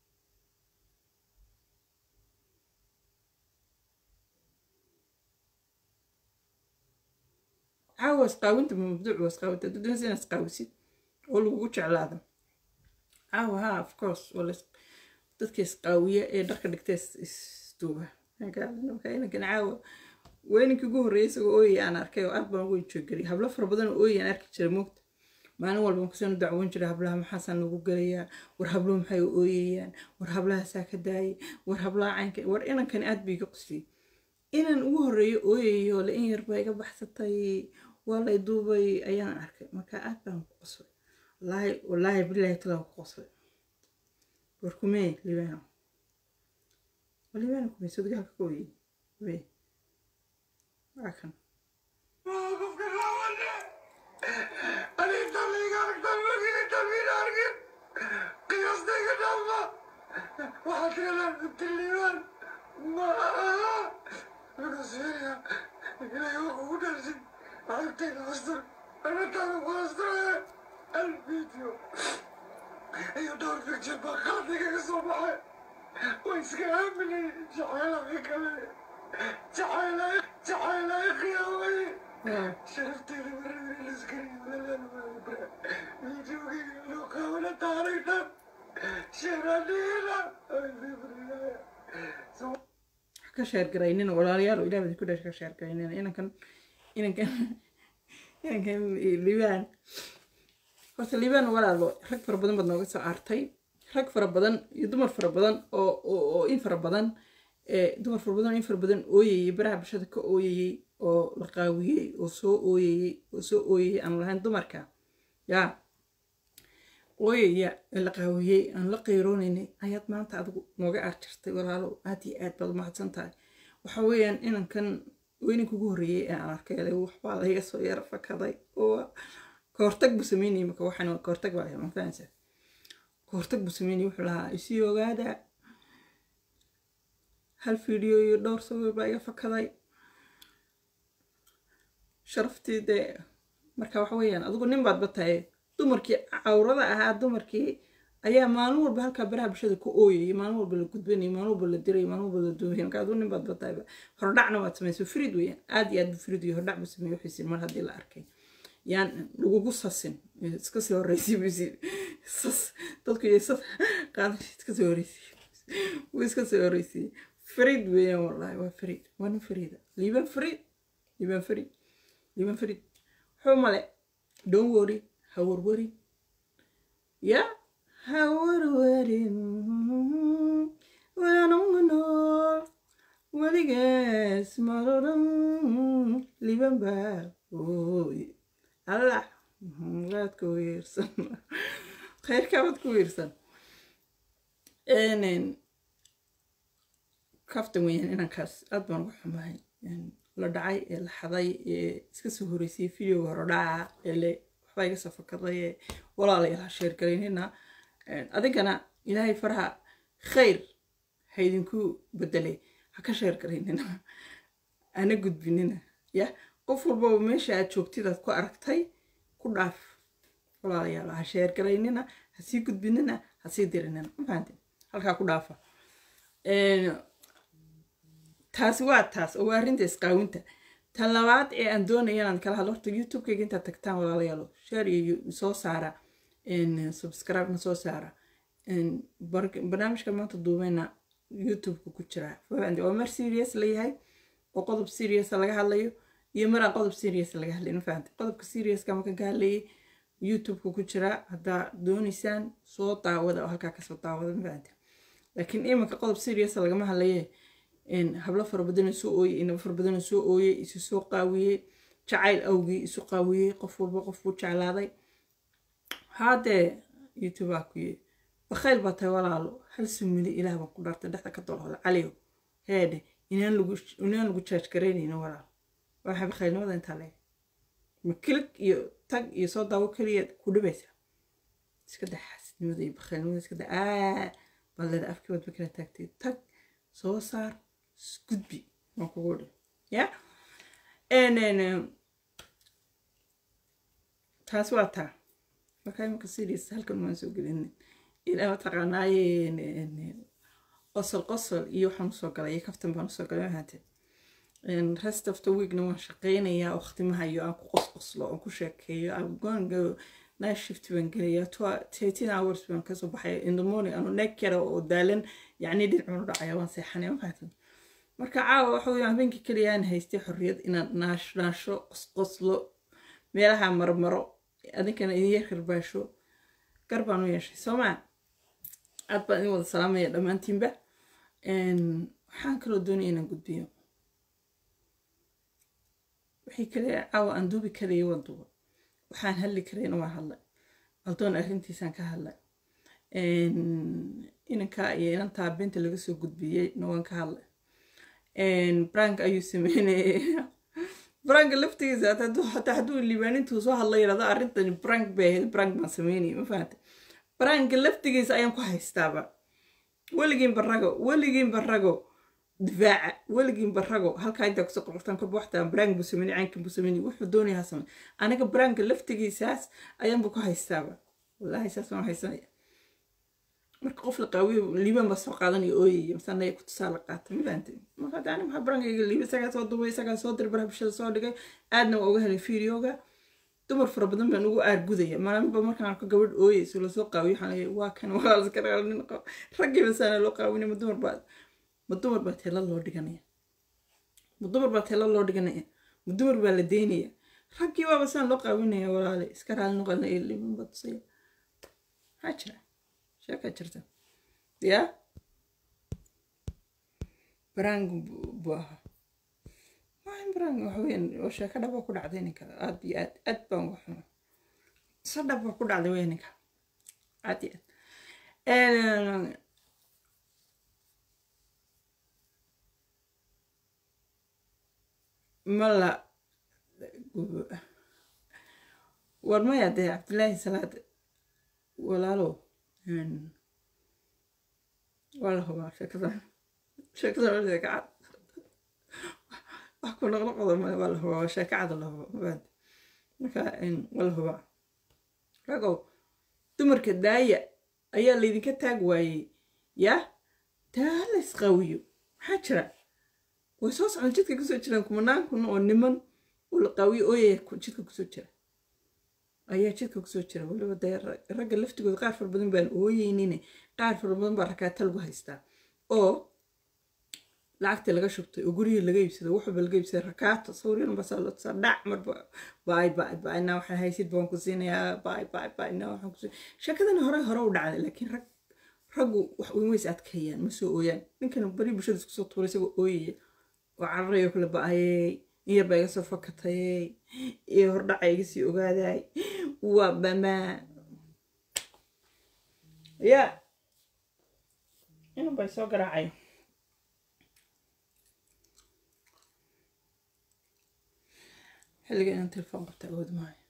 caawa isqaawinta mamduuc waa isqaawinta haddii doonaysa inaad isqaawisid oo lagugu jeclaado caawa ha of course waa la dadka isqaawiya ee dharka dhigta isduuba inankan caawa weyninkii ugu horreeyay isagoo ooyay aan arkay oo aad baan ugu jooggelay hablo fara badan oo ooyay aan arki jiray moogta maalin walba kusaan u dacwoon jiray hablaha maxaasaan nagu gelayaa war habluhu maxay u ooyayaan war hablahaasaa ka daayay war hablaha caynka war inankani aad bay iga qusliyey inaan ugu horreeyo ooyayo le in yar baa iga baxsatay waa lay duubay ayaan arkay marka aad baan ku qoslay wallaahi wallaahi bilaahi talaa ku qoslay war kumee libaano waa libaano kumee soo dagaalka ka ooyay wee waa kan iyo dhowr fikjir baa qaadigaga soo baxay way iska aaminay jacaylaa kale jacaylaa jacaylaa khiyaamay sharafteeda maradii liskariyo walaalaa videogii loo qaabana taarigtan shiraniina ka sheergaraynina walaalayaal ilaah badi ku dhash ka sheergaraynina inankan inankan inankan libaan horta libaan walaalo rag fara badan baad nooga soo aartay rag fara badan iyo dumar fara badan oo oo in fara badan dumar fara badan oo in fara badan ooyayay baraha bulshada ka ooyayay oo la qaawiyey oo soo ooyayay oo soo ooyayay aan lahayn dumarka yaa ooyaya ee la qaawiyey aan la qeyroonaynay ayaad maanta adigu nooga aar jirtay walaalo aad iyo aad baad umahadsan tahay waxa weeyaan inankan weyninka ugu horreeyey ee aan arkay waxbaa layga soo yara fakaday oo kahortag buu sameynayay marka waxaan waa kahortag baa ma fahansa kahortag buu sameynayay wuxuu lahaa isii ogaada hal video iyo dhowr sawir baa iga fakaday sharaftii dee marka waxa weeyaan adigu nin baad bataye dumarkii cawrada ahaa dumarkii ayaa maalin walba halkaa baraha bulshada ku ooyayay maalin walba la gudbanayay maalin walba la dirayay maalin walba la duubayay marka adigu nin baad bataye hordhacna waad samayso frid weeyaan aad iyo aad bu frid iyo hordhac buu sameeyey wuxuu mar haddii la arkay yaan lagugu sasin iska soo horreysay buu sas dadku iyo sas qaadan iska soo horreysay wuu iska soo horreysay frid weeyaan wallahi waa frid waa nin frida liiban frid liiban frid liiban frid wuxuu male don't worry ha warwarin ya ha warwarin waanunga nool weligaas maroran liiban baa ooy allah waad ku wiirsan khayrkaa waad ku wiirsan kaftan weeyaan inankaas aad baan uga xumahay la dhacay ee la xaday ee iska soo horeysay videoga hore dhaca ee le waxbaa iga soo fakaday ee walaalayaal ha sheergalaynina adigana ilaahay faraha khayr ha idinku bedelay ha ka sheergalaynina ana gudbinina ya qof walbaba meesha aad joogtid aad ku aragtay ku dhaaf walaalayaal ha sheergalaynina ha sii gudbinina ha sii dirinina mafahantin halkaa ku dhaafa taasi waa taas oo waa arrinta isqaawinta tan labaad ee aan doonaya inaan kala hadlo horta youtube-kayga intaad tagtaan walaalayaalo share iyo soo saara subscribe na soo saara barnaamijka maanta duubeyna youtube-ka ku jira waa mar serious layahay oo qodob serious laga hadlayo iyo maraan qodob serious laga hadlayo ma fahamtay qodobka seriouska markan ka hadlayay youtube-ka ku jira haddaa doonaysaan soo daawada oo halkaa kasoo daawada ma fahamtay laakiin iminka qodob serious lagama hadlaye hablo fara badanoo soo ooyey inaba fara badanoo soo ooyey isu soo qaawiyey jacayl awgii isu qaawiyey qof walba qofbuu jeclaaday haadee youtube aa kuye bakhayl baa tahay walaalo hal sumili ilaah baan ku dhaartay dhexda ka dolhooda caliyo heedhe inaan lagu inaan lagu jaaj garaynayno walaalo waxa bakhaylnimada intaa leeg ma kilig iyo tag iyo soo daawo keliya ku dhibaysaa iska daa xaasidnimada iyo bakhaylnimada iska daa aa balleeda afkii wadba kala taagtay tag soo saar gudbi waan kugu dhi ya taas waa taa marka imika serious halkan waan soo gelin ilaa mataqaanaaye qosol qosol iyo waxaan usoo galay iyo kaftan baan usoo galay mahate rest of the weekna waan shaqeynayaa waqtimaha iyo aan ku qosqoslo aan ku sheekeeyo aan goonga night shift baan gelayaa thirteen hours baan kasoo baxay in the morning anu neeg yara oo daalan yacni dhinacunu dhacaya waan seexanaya mafaatan marka caawa waxa weeyaan habeenkii keliya aan haystay xorriyad inaan naash naasho qosqoslo meelaha marmaro adinkana idin yar karbaasho gar baan u yeeshay soomaa aad baan idin wada salaamaya dhammaantiinba waxaan kaloo doonaya inaan gudbiyo wixii kale caawa aan duubi karaya waan duuba waxaan hadli karayna waan hadlay aldoon arrintiisaan ka hadlay inanka iyo inantaa beenta laga soo gudbiyey na waan ka hadlay brank ayuu sameynaya brank laftigiisa hataa hadduu liibaanintuu soo hadla yidhahdo arrintani brank bay ahayd brank baan sameynaya ma fahanta branka laftigiisa ayaan ku haystaaba weligiin barago weligiin barago difaaca weligiin barago halkaa intaa kusoo qorqortaan korba waxtaa brank buu sameynay caynkan buu sameynay wuxuu doonaya ha samey aniga branka laftigiisaas ayaanba ku haystaaba wallaahi saas waan haysanaya marka qof la qaawiyo liibaan baa soo qaadanaya ooyaya masanaya ku tusaale qaata ma fahamtay marka hadda aniga maxaa barankayga liiba isagaa soo duubay isagaa soo diray baraha bulshada soo dhigay aadna waa uga helay fideoga dumar fara badan baan ugu aargudaya maalinba markaan arko gabadh ooyeyso lasoo qaawiyo waxaan leeyahay waa kan waa laska dhaqaalnin raggii basaana loo qaawinaya ma dumar baa ma dumar baa teela loo dhiganaya ma dumar baa teela loo dhiganaya ma dumar baa la deynaya raggii waaba saan loo qaawinaya walaale iska raali noqonaya liiban baa tusaya maxaa jira sheekaa jirta ya barang buu ahaa maahan barang waxa weyan oo sheeko dhaba ku dhacday ninka aad iyo aad aad baan uga xuma se dhaba ku dhacday weya ninka aad iyo aad mala war maya dee cabdilaahi salaad walaalow waa la hubaa sheekadan sheekadan waa sheeka cad wax ku noqnoqoda male waa la hubaa waa sheeka cad la hubo mabaad marka waa la hubaa ragow dumarka daaya ayaa laydinka taag waayey yaa taa la isqaawiyo maxaa jira way soo socdaan jidka kusoo jiraan kumanaan kun oo niman oo la qaawiyo ooyaya jidka kusoo jira ayaa jidka kusoo jira waliba dee ragga laftigooda qaar fara badan baan ooyeynine qaar fara badan baa rakaata lagu haystaa oo lacagtii laga shubtay oo guryihii laga iibsaday waxba laga iibsaday rakaato sawiryan basaa loo tusaa dhac marba baay baay baay naa waxaan haysid baan ku siinayaa baay baay baay naa waxaan ku siinaya sheekadana hore hore u dhacday laakiin rag raggu wax weyn ways adkeeyaan ma soo ooyaan ninkan bari bulshada isku soo tuuray isagoo ooyaya oo cararayo kala ba-ayey in yar baa iga soo fakatayey iyo hordhaca iga sii ogaaday waa bamaa ya inan bay soo garaacay xilliga inaan telefoon qabta awood maayo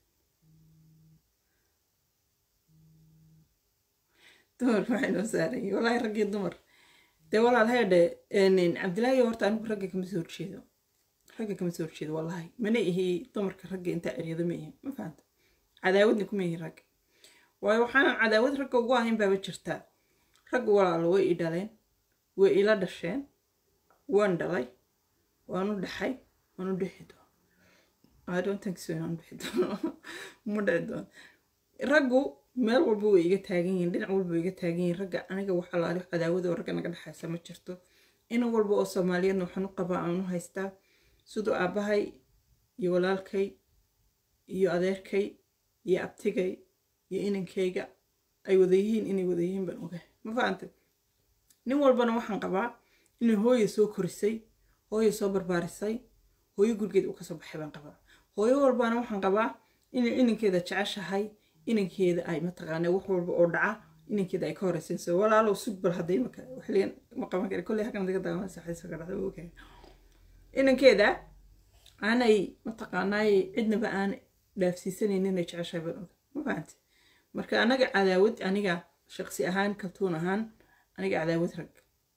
dumarka waxay noo saaran yihin wallaahi raggii dumar dee walaal heedhe cabdilaahi horta anigu ragga kama soo horjeedo ragga kama soo horjeedo wallaahi mana ihi dumarka ragga intaa eryado ma ihi ma fahanta cadaawadna kuma ihi ragga waayo waxaanan cadaawad ragga ugu ahayn baaba jirtaa raggu walaalo way i dhaleen way ila dhasheen waan dhalay waan u dhaxay waan u dhexi doono I don't think so inaan bixi doono ma dhici doono raggu meel walba way iga taagan yihiin dhinac walba way iga taagan yihiin ragga aniga wax alaali cadaawada oo ragga naga dhexaysa ma jirto in walba oo soomaaliyeedna waxaan u qabaa aan u haystaa siduu aabbahay iyo walaalkay iyo adeerkay iyo abtigay iyo inankayga ay wada yihiin inay wada yihiin baan ogahay ma fahantay nin walbana waxaan qabaa inay hooya soo korisay hooya soo barbaarisay hooyo gurigeed uu kasoo baxay baan qabaa hooyo walbana waxaan qabaa inay inankeeda jeceshahay inankeeda ay mataqaana wax walba oo dhaca inankeeda ay ka horeysanayso walaalow sug bal hadday imaka xilligan ma qaban kara kolley halkan daga dagaaman saxaysa ka dhacda okay inankeeda aanay mataqaanaay cidnaba aan dhaafsiisanaynin inay jeceshahay baan oga ma fahantay marka anaga cadaawad aniga shaqsi ahaan kaltuun ahaan aniga cadaawad rag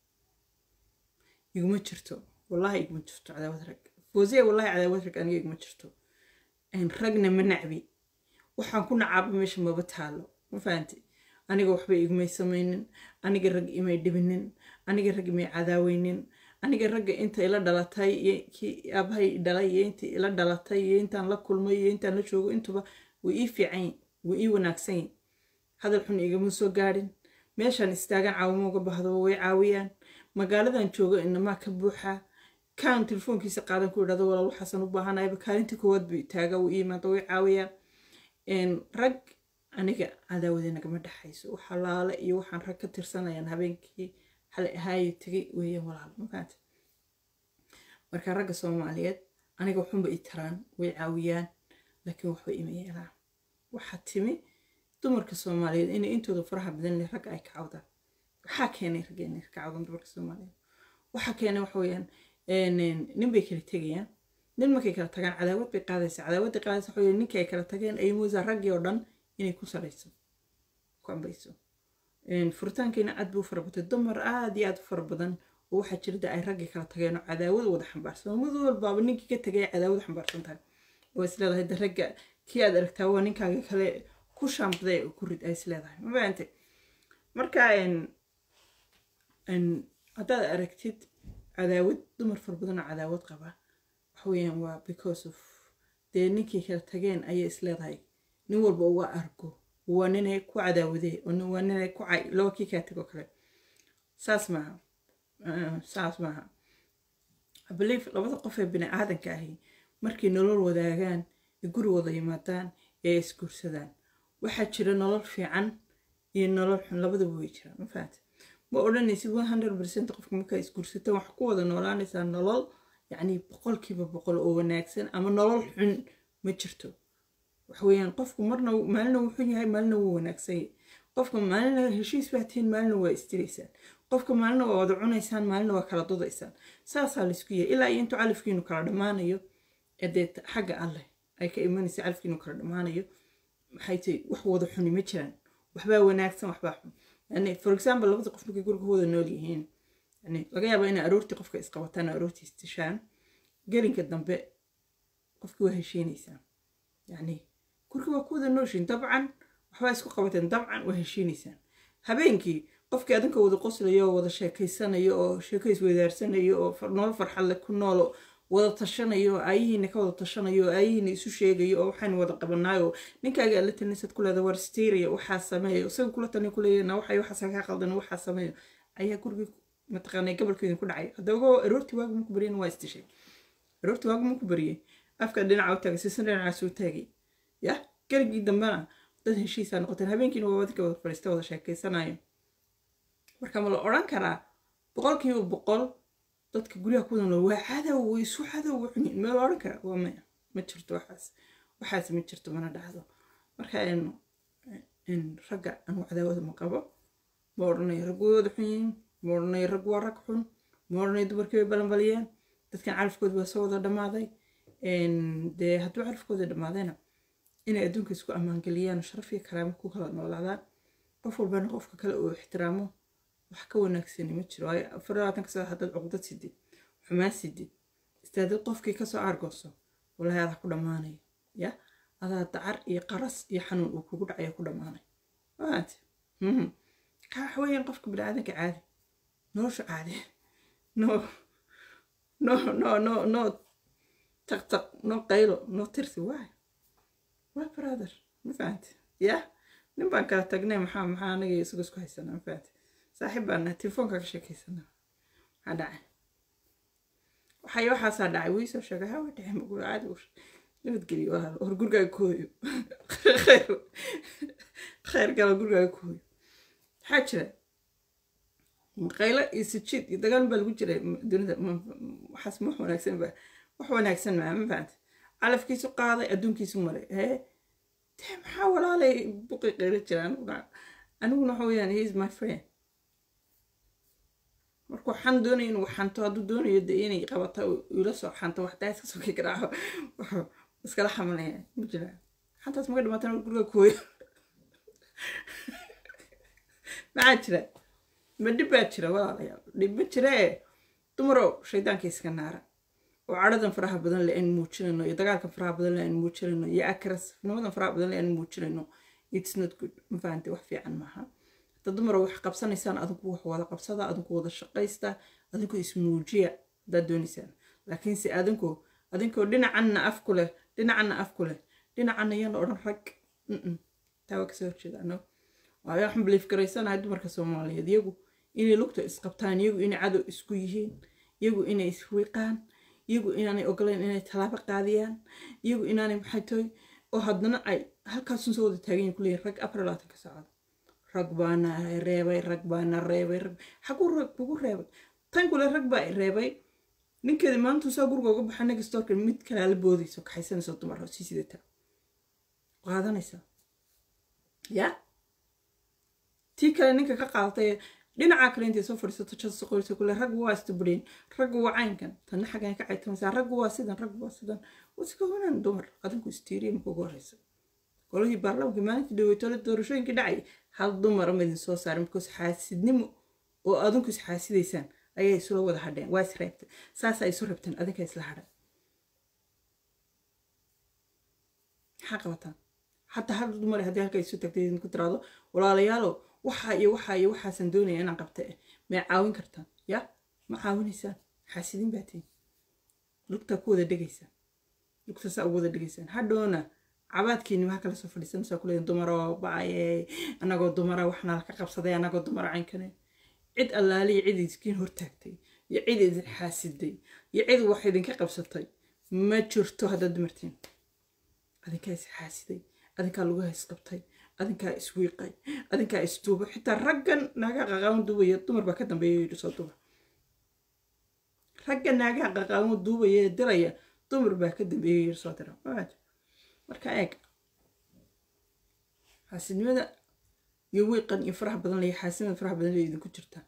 iguma jirto wallahi iguma jirto cadaawad rag foosiya wallahi cadaawad rag aniga iguma jirto ragna ma nacbi waxaan ku nacaaba meesha maba taalo ma fahanti aniga waxba igumay samaynin aniga rag imay dhibinin aniga rag imay cadaaweynin aniga ragga inta ila dhalatay iyo kii aabahay dhalay iyo intii ila dhalatay iyo intaan la kulmay iyo intaan la joogo intuba way ii fiican way ii wanaagsan yihin hadal xun igama soo gaadhin meeshaan istaagan caawimo uga bahdo way caawiyaan magaaladan joogo inamaa ka buuxaa kaan telefoonkiisa qaadan ku idhahdo walaal waxaasan u baahanayba kaalintii koowaad buu taaga wuu ii imaada way caawiyaan rag aniga cadaawade nagama dhexayso waxalaale iyo waxaan rag ka tirsanayaan habeenkii xalay ahaayo tegay weeyaan walaal mafaanta marka ragga soomaaliyeed aniga waxunba i taraan way caawiyaan laakiin waxba ima yeelaan waxaa timi dumarka soomaaliyeed inay intooda faraha badan leh ragga ay ka cawdaan waxaa keenay ragga inay ka cawdaan dumarka soomaaliyeed waxaa keenay waxa weeyaan nin bay kala tegayaan nin markay kala tagaan cadaawad bay qaadaysa cadaawadda qaadaysa waxa weeye ninkii ay kala tageen ay moosaa raggii oo dhan inay ku salayso ku ambayso furitaankiina aad buu fara batay dumar aad iyo aad u fara badan oo waxaa jirda ay raggii kala tageen oo cadaawad wada xambaarsan mid walbaaba ninkii ka tagay cadaawad xambaarsan tahay oo isleedahay de ragga kii aad aragtaa waa ninkaaga kale ku shaambday oo ku rid ay isleedahay ma fahamtay marka haddaad aragtid cadaawad dumar fara badan oo cadaawad qaba waxa weeyaan waa because of dee ninkii kala tageen ayay isleedahay nin walba uga argo waa ninay ku cadaawadee waa ninay ku cay laba kii kaa tago kale saas maaha saas maaha belief labada qof ee bini aadanka ahi markay nolol wadaagaan ee guri wada yimaadaan ee isguursadaan waxaa jira nolol fiican iyo nolol xun labadaba way jiraan ma fahanta ma odhanaysid one hundred percent qofka markaa isguursataan wax ku wada noolaanaysaa nolol yacni boqolkiiba boqol oo wanaagsan ama nolol xun ma jirto waxweeyaan qofku marna maalina wuu xun yahay maalina wuu wanaagsan yahay qofka maalina heshiis baa tihiin maalina waa istiraysaan qofka maalina waa wada cunaysaan maalina waa kala dudaysaan saasaa laysku yahay ilaa iyo intuu calafkiinu kala dhammaanayo dee xagga alleh ay ka imanaysa calafkiinu kala dhammaanayo maxay tahay wax wada xuni ma jiraan waxbaa wanaagsan waxbaa xun yani for example labada qof markay guriga wada nool yihiin yani laga yaaba inay aroortii qofka isqabataan aroortii istishaan gelinka dambe qofkii waa heshiinaysaa yani guriga waa ku wada nooshiin dabcan waxbaa isku qabateen dabcan waa heshiinaysaan habeenkii qofkii adinka wada qoslayo oo wada sheekaysanayo oo sheeko isweydaarsanayo oo nolol farxad leh ku noolo wada tashanayo oo aayihiina ka wada tashanayo oo aayihiina isu sheegayo oo waxaan wada qabanaayo ninkaaga aad la talinsad ku leeda war stiiraya waxaa sameeyo isaga kula tani kuleeyana waxay waxaas kaa qaldan waxaa sameeyo ayaa gurigii mataqaanay gobolkeedin ku dhacay hadda ogoo aroortii waagu maku bariyana waa istishay aroortii waagu maku bariyey afka dhinaca u taagay sisan dhinacaas u taagay ya garigii dambena dad heshiisaa noqoteen habeenkiina waa wadinka wada fadhiista wada sheekeysanayo marka ma la odhan karaa boqolkiiba boqol dadka guryaha ku nool waa cadow way isu cadow wuxuyin ma la odhan karaa waa maya ma jirto waxaas waxaas ma jirto mana dhacdo marka ragga anu cadaawada ma qabo ma odhanayo rag way wada xun yihiin ma odhanayo rag waa rag xun ma odhanayo dumarkii way balanbaliyeen dadkan calafkooda waa soo wada dhammaaday dee hadduu calafkooda dhammaadayna inay adduunka isku ammaangeliyaan sharaf iyo karaamo ku kala noolaadaan qof walbana qofka kale uu ixtiraamo wax ka wanaagsani ma jiro waayo afar labaatan kasoo haddaad cuqdad sidid xumaan sidid istaadad qofkii kasoo aargooso walahi adaa ku dhammaanaya ya adaa dacar iyo qaras iyo xanuun uu kugu dhacaya ku dhammaanay maante ka waxa weeyaan qofka biniaadanka caadi nolosha caadi no no no no no taq taq no qaylo no tirsi waay waa brother ma fahante ya nin baan kala tagnay maxaa maxaa anaga isaga isku haysanaa ma fahante saaxiib baan nahay telefoonka ka sheekaysanaa maxaa dhacay waxay waxaasaa dhacay wii soo sheegay hawa dhacay maguu caadi u nabadgeliyo walaal hor gurigaaga ku hooyo khayr khayr gala gurigaaga ku hooyo maxaa jira qaylo iyo sijiid iyo dagaal baa lagu jiray dunida waxaas ma wax wanaagsan ba wax wanaagsan maa ma fahante calafkiisu qaaday adduunkiisu maray hee dee maxaa walaalay buqi qaylo jira aniguna aniguna waxa weeyaan he is my friend marka waxaan doonaya inuu xanto hadduu doonayo de inay qabata ila soo xanto waxdaa iska soo kii garaaco wuxuu iskala xamalaya ma jira xantaas maga dhimaatan guriga kooyo maxaa jira ma dhib baa jira walaalayaal dhib ma jiree dumarow shaydaanka iska naara oo cadhadan faraha badan le aan muujinayno iyo dagaalkan faraha badan le aan muujinayno iyo akrasnimadan faraha badan le aan muujinayno it's not good ma fahante wax fiican maaha hadda dumar wax qabsanaysaan adinku wax wada qabsada adinku wada shaqaysta adinku ismuujiya haddaad doonaysaan laakiinse adinku adinkoo dhinacanna af ku leh dhinacanna af ku leh dhinacanna yaan odhan rag taa waa kasoo horjeeda no waayo waxaan biliif garaysanahay dumarka soomaaliyeed iyagu inay lugta isqabtaan iyagu inay cadow isku yihiin iyagu inay iswiiqaan iyagu inaanay ogolayn inay tallaabo qaadiyaan iyagu inaanay maxay tahay oo haddana ay halkaasun soo wada taagan yihin kuleeyihin rag afar labaatanka saacad rag baana reebay rag baana reebay rag xaguu rag kugu reebay tan kule rag baa reebay ninkeeda maanta saa guriga uga baxa naga storka mid kalaa la boodayso kaxaysanayso dumar sii sidata qaadanaysa ya tii kale ninka ka qaadatay dhinaca kale intay soo fadhiisato jasa qorisa kule raggu waa istabreen raggu waa caynkan tanna xaggan ka caytamaysaa raggu waa sidan raggu waa sidan waska wanaan dumar adinku istiiriya marka ugu horeysa golihii baarlamaanka maalintii dhaweytole doorashooyinkii dhacay hal dumara ma idin soo saarin because xaasidnimo oo adinku is xaasidaysaan ayay isula wada hadheen waa is reebteen saasa isu reebteen adinka isla hadhan maxaa qabataan حتى هذا دمر هذه هالكي سو تكتي إنك ترادو ولا ليالو وحا يو وحا يو وحا سندوني أنا قبته ما عاون كرتان يا ما عاون إنسان حاسدين باتين لقطة كودة دقيسان لقطة سأودة دقيسان هادونا cabaadkiini maxaa kala soo fadhiisanaysaa kuleeyin dumaro bacayey anagoo dumara waxna laka qabsaday anagoo dumara caynkane cid allaaliya cid iskiin hortaagtay iyo cid idin xaasiday iyo cid wax idinka qabsatay ma jirto haddaad dumartiin adinkaa is xaasiday adinkaa lagu haysqabtay adinkaa iswiiqay adinkaa isduubay xitaa raggan naagaha qaqaawan duubaya dumar baa ka dambeeya yidhi soo duba ragga naagaha qaqaawan duubaya ee diraya dumar baa ka dambeeya yidhi soo dira marka eeg xaasidnimada iyo wiiqan iyo faraha badan laya xaasidnimada faraha badan laya idinku jirtaa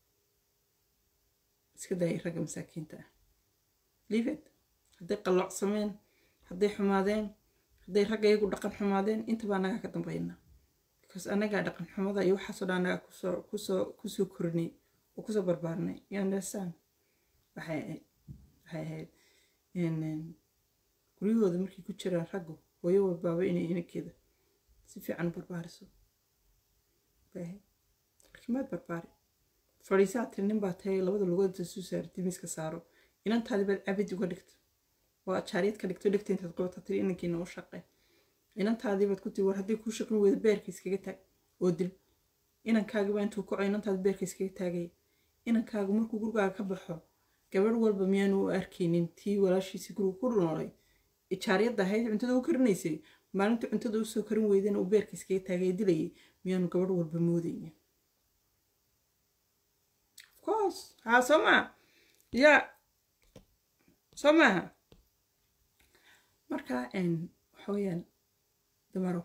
iska daayay ragga masaakiinta ah livet hadday qalloocsameen hadday xumaadeen hadday ragga iyagu dhaqan xumaadeen intaba annagaa ka dambaynaa because annagaa dhaqan xumada iyo waxaasoo dhan annagaa kusoo kusoo kusoo korinay oo kusoo barbaarnay you understand waxay ahayd waxay ahayd guryahooda markay ku jiraan raggu hooyo walbaaba inay inankeeda si fiican u barbaariso bay ahayd laakiin maad barbaari fadhiisaa tiri nin baa tahay labada lugood suu saartay miiska saaro inantaadi baad cabid uga dhigto oo aad jaariyad ka dhigto dhigta intaad qabata tiri inankiina u shaqe inantaadii baad ku tiri war haddii kuu shaqin weyda beerka iskaga taag oo dil inankaagiba intuu kaco inantaadi beerka iskaga taagaya inankaagu markuu gurigaaga ka baxo gabadh walba miyaanu u arkaynin tii walaashiisii guriga ku noolay jaariyadda ahayd cuntada u karinaysay maalinta cuntada usoo karin weydana uu beerka iskaga taagay dilayay miyaanu gabadh walba moodaynin course haa soo maha ya soo maaha marka waxa weeyaan dumaro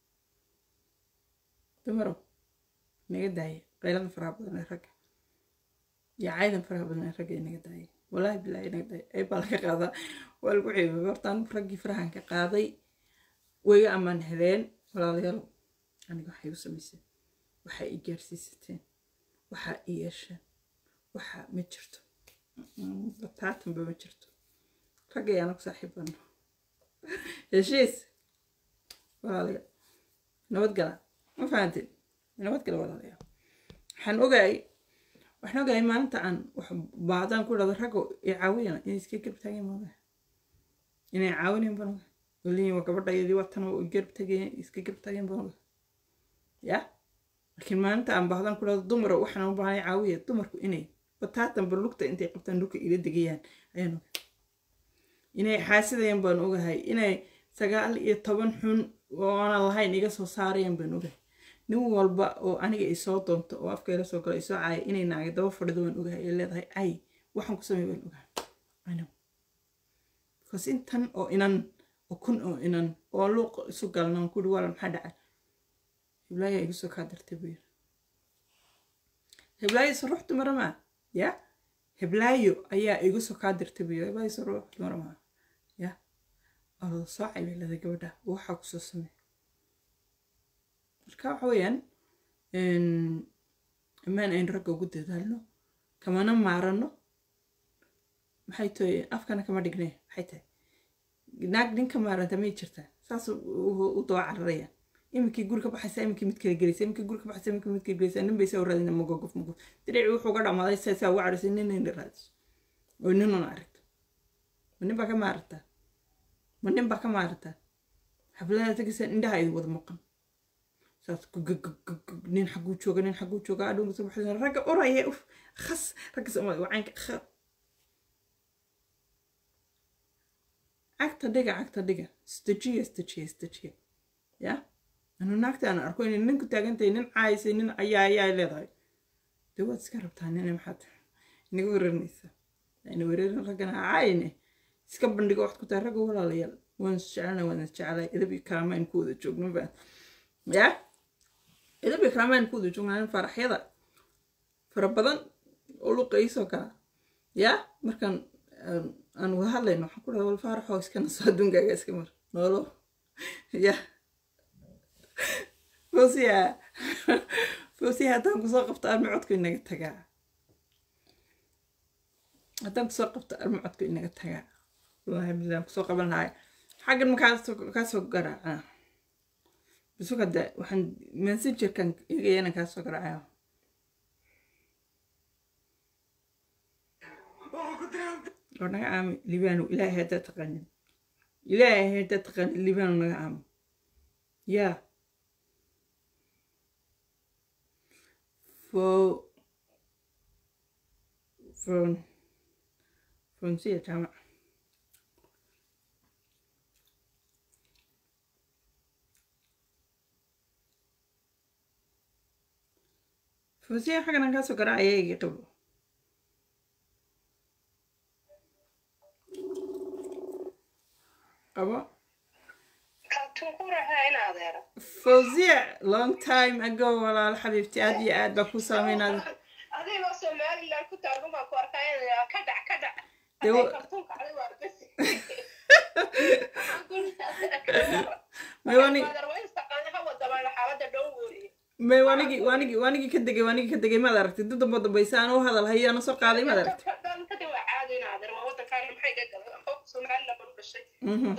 dumaro naga daaya qaylada faraha badan ee ragga iyo caydan faraha badan ee ragga naga daaya walaahi bilaahi naga daaya ay baa laga qaadaa waa lagu ceebay hortaan raggii farahan ka qaaday wayga ammaan heleen walaalayaal aniga waxay u samayseen waxay i gaarsiisateen waxaa i yeesheen waxa ma jirto bataatanba ma jirto raggayaana ku saaxiibano heshiis walaalayaal nabadgala ma fahanteen nabadgala walaalayaal waxaan ogaay waxaan ogaay maalinta aan wax baadaan ku dhado ragga i caawiyana inay iska garab taageen baan ogahay inay caawinayn baan ogahay waliin waa gabadhayadii watan oo garab tagayeen iska garab taageen baan ogahay ya laakiin maalinta aan bahdaan ku dhado dumara waxaan u baahanay caawiya dumarku inay bataatanba lugta intay qabtaan dhulka ila degayaan ayaan ogahay inay xaasidayaan baan ogahay inay sagaal iyo toban xun oo aanan lahayn iga soo saarayaan baan ogahay nin walba oo aniga isoo doonto oo afka ila soo galo isoo caaya inay naaga daba fadhido waan ogahay ee leedahay ay waxaan ku samey baan ogahay ano because intan oo inan oo kun oo inan oo luuq isu galnaan kuri waala maxaa dhacay hiblaayo igu soo kaa dartay buu yiri hiblaayo isu ruux dumara maa ya hiblaayo ayaa igu soo kaa dirtay buu yiri hiblaayo isu ruux dumara maa ya oo soo caybay leedahay gabadha waxaa kusoo samey marka waxa weeyaan amaan aynu ragga ugu dadaalno kamana maarano maxay tahay afkana kama dhigne maxay tahay naag ninka maaranta may jirtaa saas u daba cararayaan iminkii guri ka baxaysa iminkii mid kala gelaysa iminkii guri ka baxaysa iminkii mid kala gelaysa nin bay saa u raadina magogof magof dirici wuxuu ga dhamaaday saa saa uga cadhaysay nin nin raadiso oo ninuna aragto ma nin baa ka maarata ma nin baa ka maarata xafladaha tagaysa indhaha idin wada maqan saas nin xaguu jooga nin xaguu jooga adhow soo baxday ragga oraya uf khas ragga soomaali wacaanka kha cagta dhiga cagta dhiga istajiya istajiya istajiya ya anu naagta aan arko inay ninku taagantahay nin caaysay nin ayaa ayaa leedahay dee waad iska rabtaa nina maxaad inaga weerarinaysa ina weerarin raggana caayine iska bandhigo waxaad ku tahay ragga walaalayaal waan isjecelnay waan isjecelay edab iyo karaamayn ku wada joogno baan ya edab iyo karaamayn ku wada joognaa faraxyada fara badan oo luqa iisoo kala ya markaan aan wada hadlayno waxaan ku dhaha wal faaraxoo iska naso adduunkaaga iska mar noolo ya fosiya fosiya haddaan kusoo qabto armi codku inaga tagaa haddaan kusoo qabto armi codku inaga tagaa wallahi bilaan kusoo qaban lahay xaggan ma kaasoo garaaca bisu hadda waxaan messengerkan igaya inaan kaasoo garaacayo oo naga aami libaano ilaahay haddaa taqaanin ilaahay haddaa taqaanin libaano naga aamo yaa fo fon fonsiya jaamac fonsiya xaggan aan kaasoo garaacaya igi qabo qabo fawziya long time ago walaal xabiibti aad iyo aad baa ku saameynaada adigoo somaliland ku taagan baan ku arkaya ka dhac ka dhac Dee wa- kartuunka cali waa bes ku may waanigi may waanigi waanigi waanigi ka degay waanigi ka degay maad aragtay dad dambo dambaysa aan u hadal hayo ana soo qaaday maad aragtay Mhm.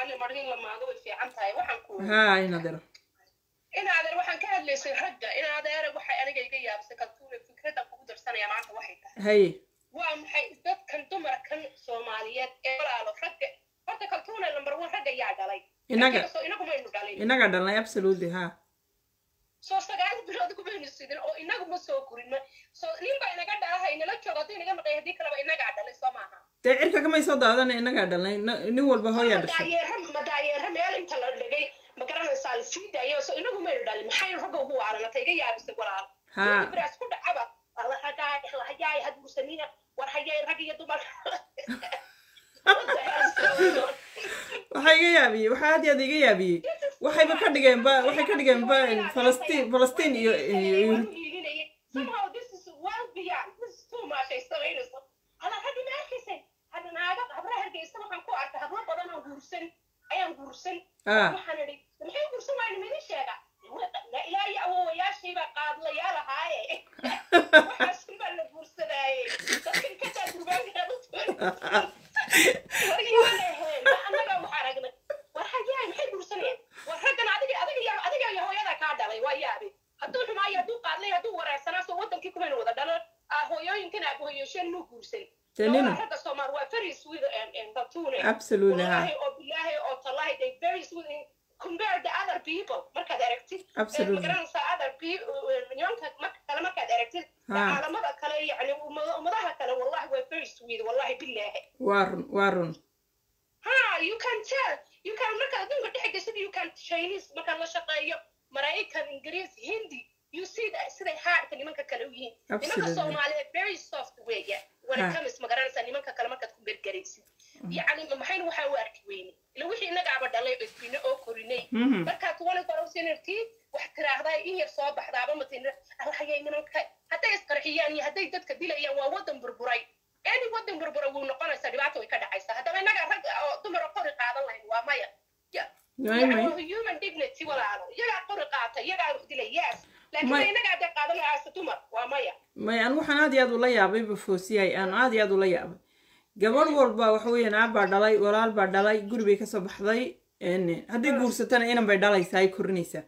haa in adeero in adeer waxaan ka hadlaysay ragga in adeer waxay aniga iga yaabisay kaltuune fikradda kugu darsanaya maanta waxay tahay haye waa maxay dadkan dumarkan soomaaliyeed ee walaalo ragga horta kaltuune number one ragga yaa dhalay Inaga. Ragga soo inagu maynu dhalin inaga dhalnay absolutely haa soo sagaal bilood kumaynu sidin oo inagu ma soo gurin ma soo nin baa inaga dhalaha inala joogo haddii inaga maqay haddii kaleba inagaa dhalay soo maaha dee cirka kamay soo daadana inagaa dhalnay na- nin walba hooyaa dhashay madaayeera madaayeera meel inta la dhigay ma garanaysaa la sii daayo so inagu maynu dhalin maxay ragga ugu waaranata iga yaabisay walaal haa biraas ku dhacaba alla ragaay la hayaay had guursanina war hayay rag iyo dumar waxaa iga yaabiyey waxaa aad iyo aad iga yaabiyey waxayba ka dhigeen ba waxay ka dhigeen ba falastiin falastiin iyo iyo somehow this is well beyond this is too much ay samaynayso alla raggi ma arkaysay hadda naaga habra hargeysa waxaan ku arkay hablo badan oo guursan ayaan guursan ah waxaan idhi maxay guursan waayna midi sheega la ilaahi awowayaashiibaa qaadlayaal ahaaye waxaas baa la guursadaaye dadkan ka daa durbaanka annaga wax aragnay war hayaay maxay guursanayeen war raggan adiga adiga iyo adiga iyo hooyada kaa dhalay waa yaabe hadduu xumaayo hadduu qaadlay hadduu wareersanaa soo wadankii kumayna wada dhalan ah hooyooyinkan aabahoyosheen muu guursan Tanina. Labada ragga Soomaali waa very sweet and and tatune absolutely haa wallahi oo bilahi oo tallahi they very sweet and compared to other people markaad aragtid Absolutely. magaranaysaa other people nimanka marka kale markaad aragtid Ha. caalamada kale yani ummada- ummadaha kale wallahi waa very sweet wallahi bilahi waa run waa run ha you can tell you can markaad adduunka dhex geshid you can chinese markaad la shaqeeyo maraykan ingiriis hindi you see that siday haadka nimanka kale u yihiin nimanka Absolutely. soomaaliyeed very soft weya when it Ha. comes magaranaysaa nimanka kale markaad ku gergeraysid yacni maxayna waxaa u arki weyne ila wixii innagaaba dhalay cusbine oo korinay Mhm. markaad kuwani korowsinartii wax tiraahdaa in yar soo baxdaaba matin alhayay nimanka hadday isqarxiyaan iyo hadday dadka dilayaan waa wadan burburay any wadan burbura wuu noqonaysaa dhibaato way ka dhacaysaa haddaba innaga rag oo dumar oo qori qaadan lahayn waa maya Ya- May- may. yani human dignity walaalo iyagaa qori qaata iyagaa wax dilay yes laakiin May- innaga hadday qaadan lahaasa dumar waa maya may an waxaan aad iyo aad ula yaabay bafoosiyay aan aad iyo aad ula yaabay gabadh walba waxa weeyaan aab baa dhalay walaal baa dhalay guri bay kasoo baxday n hadday guursatana inan bay dhalaysaa ay korinaysaa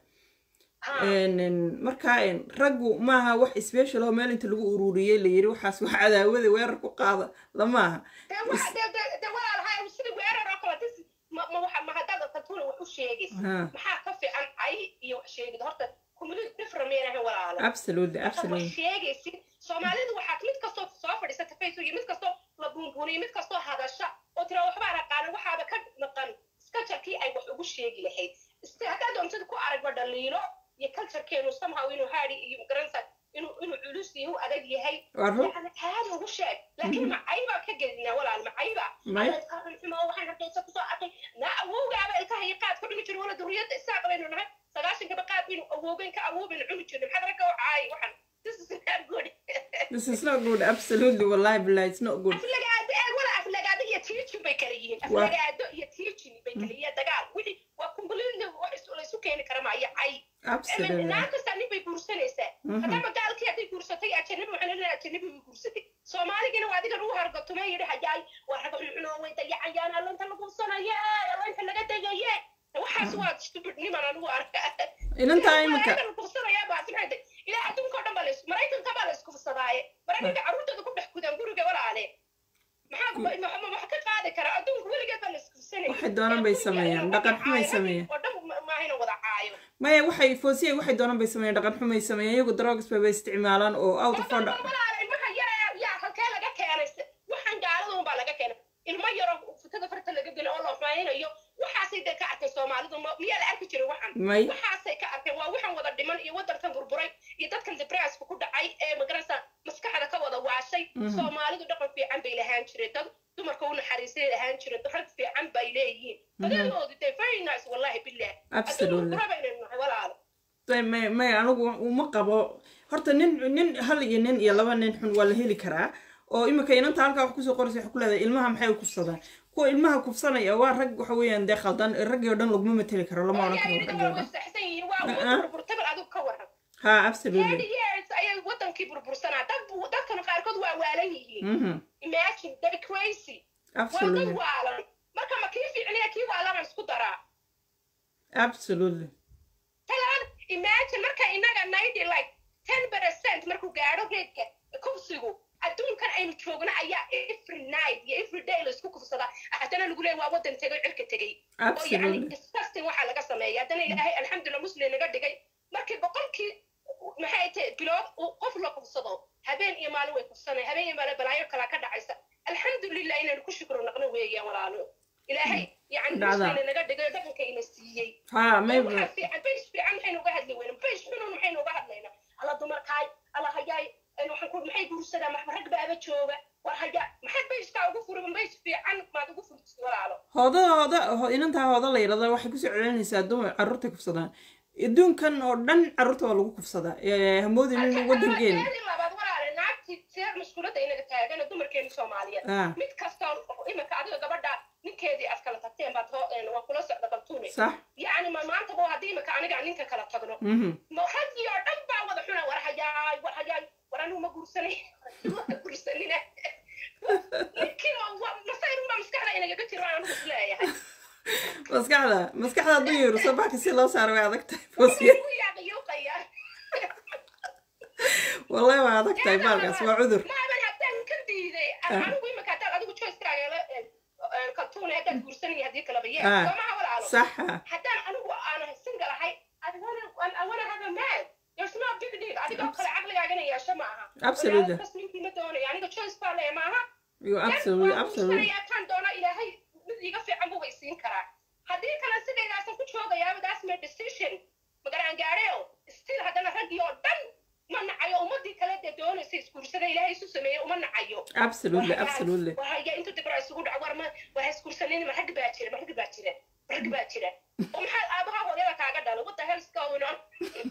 ha n marka n raggu maaha wax special oo meel inta lagu ururiyey la yiri waxaas wax cadaawada weerar ku qaada lamaaha de wa- de- de- de walaalahay sida weerar oo kale dis ma ma waxa ma haddaad kaltuuna wax u sheegaysa Ha. maxaa ka fiican ay iyo wax sheegid horta kumulid different meenahay walaalo absolutely marka wax absolutely sheegaysid soomaalidu waxaa mid kastoo soo fadhiisata facebook iyo mid kastoo la buunbuuniyo mid kastoo hadasha oo tira waxbaan aqaana waxaaba ka maqan culturekii ay wax ugu sheegi lahayd iste haddaad doontid ku aragba dhaliilo iyo culturekeenu somehow inuu haadi iyo garanaysa inuu inuu culus iyo u adag yahay waa run يعني عادي ugu sheeg laakiin macayba ka gelinaa walaal macayba May. xumo waxaan hargeysa kusoo arkay na awowgaaba ilkaha iyo qaad ku dhumi jirin wala duriyadda isaaq baynu nahay sagaashankaba qaad baynu awoogeyn ka awoobaynu cuni jirnay maxaad ragga u caayay waxaan this is not good this is not good absolutely wallahi billahi it's not good aflagaado eeg wala aflagaado iyo tiijin bay kala yihiin aflagaado iyo tiijin bay kala yihiin dagaal wixii waa completely wax isu- la isu keeni kara maayo cay absolutely naan kasta nin bay guursanaysaa Mhm. haddama gaalkii hadday guursatay ajanabi waxaan leedahay ajanabi bay guursatay soomaaligina waa adiga lagu hargatumay yidhi hajaay waa rag cuncuno way dayacayaan allointa la guursanaya allointa laga degaye waxaas waa stupid niman anigu arka inantaa imika la guursanayaa baa maxay ilaa adduunka oo dhan baa lays maraykanka baa laysku fasadaaye maraykanka carruurtooda ku dhex gudaan guriga walaale maxaa ku- ma- ma- wax ka qaadi kara adduunka weligeed baa laysku fasanaya Waxay doonaan bay sameeyaan, dhaqan xumay sameeyaan. oo dhan ma- maahayna wada caayo maya waxay foosiyay waxay doonaan bay sameeyeen dhaqan xumay sameeyeen iyagu drugs bay bay isticmaalaan oo out of order ilmaha yara yaa halkee laga keenay waxaan gaalada unbaa laga keenay ilmo yaro futada farta laga geli oo la xumaynayo waxaasay dee ka arkay soomaalidu ma- miyaa la arki jiray waxan may waxaasay ka arkeen waa waxan wada dhiman iyo wadankan burburay iyo dadkan debraaska ku dhacay ee magarasa maskaxda ka wada waashay soomaalidu dhaqan fiican bay lahaan jireen dad dumarka u naxariisay lahaan jireen rag fiican bay leeyihiin badadoodu dee very nice wallahi bilah Absolutely. baynu nahay walaalo may may anigu uma qabo horta nin nin hal iyo nin iyo laba nin xun waa la heli karaa oo imika inanta halkaa wax kusoo qoraysa waxay ku leedahay ilmaha maxay u kufsadaan kuwa ilmaha kufsanaya waa rag waxa weeyaan dee khaldan raggii oo dhan laguma mateli karo lama odhan karo raggii oo waa dhan wasaxsan yihiin waa Uh-uh. wada burburtay bal adigu ka waran ha absolutely thirty years ayay wadankii burbursanaa dad bu- dadkan qaarkood waa waalan yihiin mhm imagine they're crazy waa dad absolutely waalan marka ma kii fiicniya kii waalanaan isku daraa absolutely talaan imagine marka inaga ninety like ten percent markuu gaadho reedka kufsigu adduunkan aynu joogno ayaa every night iyo every day laisku kufsadaa haddana lagu leeya waa wadan tegay cirka tegey oo yani absolutely disgusting waxaa laga sameeya haddana ilaahay alxamdulillah muslim naga dhigay markii boqolkii maxay tahay bilood uu qof la kufsado habeen iyo maalin way kufsanay habeen iyo maalin balaayo kalaa ka dhacaysa alxamdulillah inaynu ku shukro naqno weeyaan walaalo ilaahay yani Dhacda. muslim naga dhigay oo dhaqanka ina siiyey ha maybe waxaa fiican beys fiican maxaynu uga hadli weyna beys xunun maxaynu uga hadlaynaa alla dumarkaay alla hayaay een waxaan ku maxay guursadaan maxba rag baaba jooga war haya maxaad beyskaa ugu furin beys fiican maad ugu furtid walaalo hooda hooda ho- inantaa hooda la yidhahda waxay kusoo celinaysaa dumar carruurtay kufsadaan adduunkan oo dhan carruurta waa lagu kufsadaa Ee, hamoodin in wadankeena Teedii labaad walaale naagtii see maskuuladda inaga taagana dumarkeena soomaaliyeed ah mid kasta oo imika adiga gabadha ninkeedii aad kala tagteen baad hoo een, waa kula socda kaltuune sax yacni ma maanta bo haddii imika aniga aan ninka kala tagno mhm ma raggii oo dhan baa wada xuna war hayaay war hayaay war anigu ma guursanay ma guursanina ninkii masayrunbaa maskaxda inagaga jiro aan anigu isleeyahay maskaxda maskaxda hadduu yeeruso baka si loo saaro way adag tahay foosiya Wuu yaaqiyuuqayaa. wallahi waa adag tahay baalkaas waa cudur maaban haddaan ka diiday Ah. anigu imika haddaad adigu choicekaaga la kaltuune haddaad guursanaya haddii kalaba yee Ah. soomaha walaalo saxa haddaan anigu aan single ahay I wanna- I wanna have a man. There's no big deal. Adigoo kale caqligaagana yeesho ma aha. Absolutely. Bas ninkii ma doonayo. Aniga choice baa leeyahay maaha. you absolutely Waan absolutely guursanayaa, kaan doona ilaahay mid iiga fiican buu haysiin karaa. Haddii kale sidaydaasan ku joogayaa, that's my decision. Magaraan gaadheyo. Still haddana raggii oo dhan ma nacayo. Ummadii kale dee doonaysa isguursada ilaahay isu sameeyey uma nacayo. absolutely absolutely Wahaya intuu dibra isugu dhaco war ma waa isguursanin ma rag baa jira ma rag baa jira ma rag baa jira. oo maxaa aabaha hooyada kaaga dhalay what the hell is going on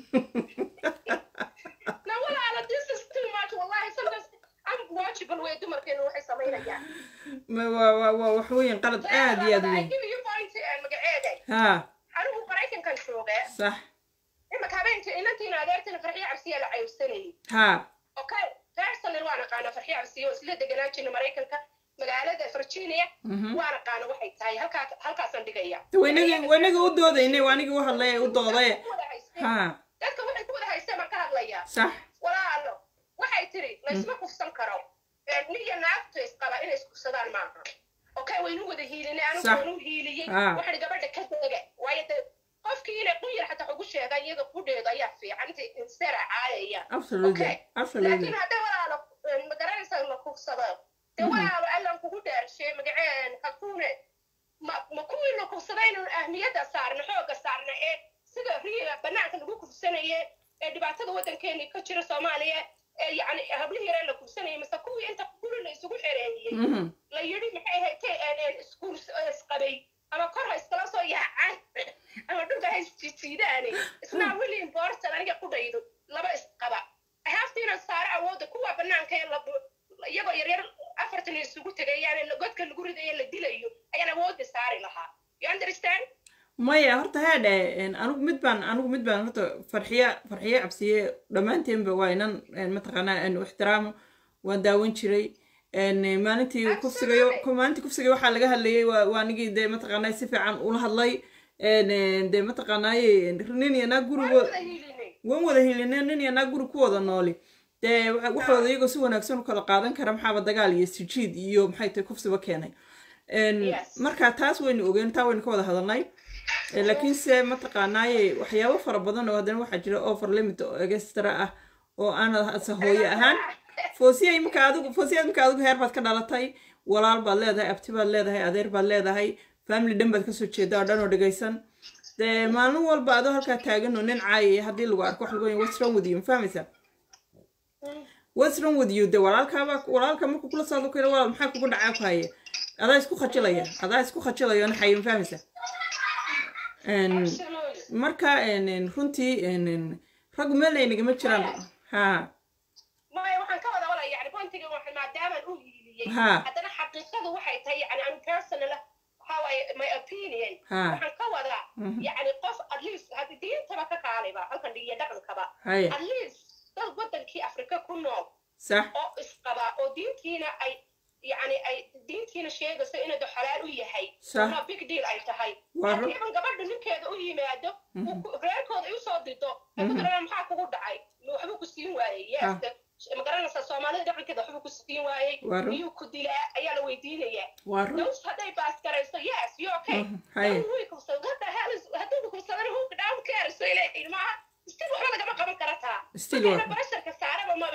na walaala this is too much wallahi sometimes unwatchable way dumarkeenu waxay samaynayaan ma waa waa waa wax weeyaan qalad aad iyo aad I weyn give you point aan magaceeday ha anigu maraykankan jooga sax imaka habeenka inantiina adeertina farxiyo cabsiya la cayusanayay ha okay personal waan aqaana farxiyo cabsiya oo isla deganaan jirna maraykanka magaalada virginia mhm waan aqaana waxay tahay halkaa halkaasaan dhigaya waynagii waynagii u doodaynay waanigii u hadlay u dooday ha dadka waxay ku wada haysteen baan ka hadlayaa sax walaalo waxay tiri laysma kufsan karo niya naagtu isqaba inay iskufsadaan maaha okay waynu wada hiilinay anigu Sax. waanu hiiliyey Ah. waxaan gabadha ka dega waayo de qofkii inay qunyar xataa ugu sheega iyada qudheedu ayaa fiican intay insteera caayaya absolutely Okay. absolutely laakiin hadday walaalo eh, ma garanaysa la kufsado dee walaalo allan kugu dhaarshe magaceen kaltuune ma ma kuwii la kufsadaynu ahmiyadda saarna xoogga saarna ee sida riiga banaanka lagu kufsanaye ee dhibaatada waddankeeni ka jira soomaaliya ee yacni hablihii yaree la kufsanayay mise kuwii inta guri la isugu xereeyey mhm la yidhi maxay ahayd iskuul isqabay ama kor ha iskala soo yaacaan ama dhulka ha isjijiidaane isnaa wili important aniga qudhaydo laba isqaba haaftiina saare awoodda kuwa banaanka ee la iyagoo yaryar afartan isugu tegayaan godka lagu ridayo la dilayo ayaan awoodda saari lahaa you understand maya horta haadhe anigu mid baan anigu mid baan horta farxiya farxiya cabsiye dhammaanteenba waa inan een, mataqaanaa een, u ixtiraamo waan daawan jiray een, maalintii kufsigayo Absolutely. maalintii kufsiga waxaa laga hadlayay waa waa anigii dee mataqaanaa si fiican ula hadlay een, een, dee mataqaanaaye nin iyo naag waan gurigood wada hiilinay waan wada helinay nin iyo naag guri ku wada nooli dee waxa- waxooda iyagoo si wanaagsan u kala qaadan kara maxaaba dagaal iyo sijiid iyo maxay tahay kufsiba keenay Een, Yes. marka taas waynu ogeen taa waynu ka wada hadalnay Ee, laakiinse mataqaanaaye waxyaabo fara badan oo haddana waxaa jira over limit oo extra ah oo aan ase hooyo ahaan foosiya imika adigu foosiya imika adigu heer baad ka dhalatay walaal baad leedahay abti baad leedahay adeer baad leedahay family dhan baad kasoo jeedaa oo dhan oo dhegaysan dee maalin walba adoo halkaa taagan oo nin caayaya haddii lagu arko wax lagu oyn what's wrong with you ma fahmaysaa what's wrong with you de walaalkaaba walaalka markuu kula socdo kale walaal maxaa kugu dhacaa ku haye adaa isku khajilaya adaa isku khajilaya na xayo ma fahmaysaa Een, Absolutely. marka een, een, runtii een, een, raggu meel ay nagama jiraan ha maya waxaan ka wada walaya yani pointiga waxa maadaamaan u Ha. haddana xaqiiqadu waxay tahay yani an personal how I, my opinion Ha. waxaan ka wadaa Mhm. yani qof at least haddi diintaba ka kaalayba halkan iyo dhaqankaba haya at least dad wadankii afrika ku nool sax oo isqaba oo diintiina ay yani ay diintiina sheegayso inuu xalaal u yahay Sax. ama big deal ay tahay Waa ru- haddii gabadha ninkeeda u yimaado uu ku- reerkooda ay usoo dido ay ku tiraan maxaa kugu dhacay ma waxbuu ku siin waayey Ah. yes ma garanaysaa soomaalida dhaqankeeda waxbuu ku siin waayey Waa ru- miyuu ku dilaa ayaa la weydiinayaa waa run those hadday baas garayso yes you okay Mhm, haya. Then way kubsado what the hell is hadduu kubsadana who down cares way leeyihin maaha still waxba lagama qaban kara taa Still Markayna wa- barasharka saaraba maba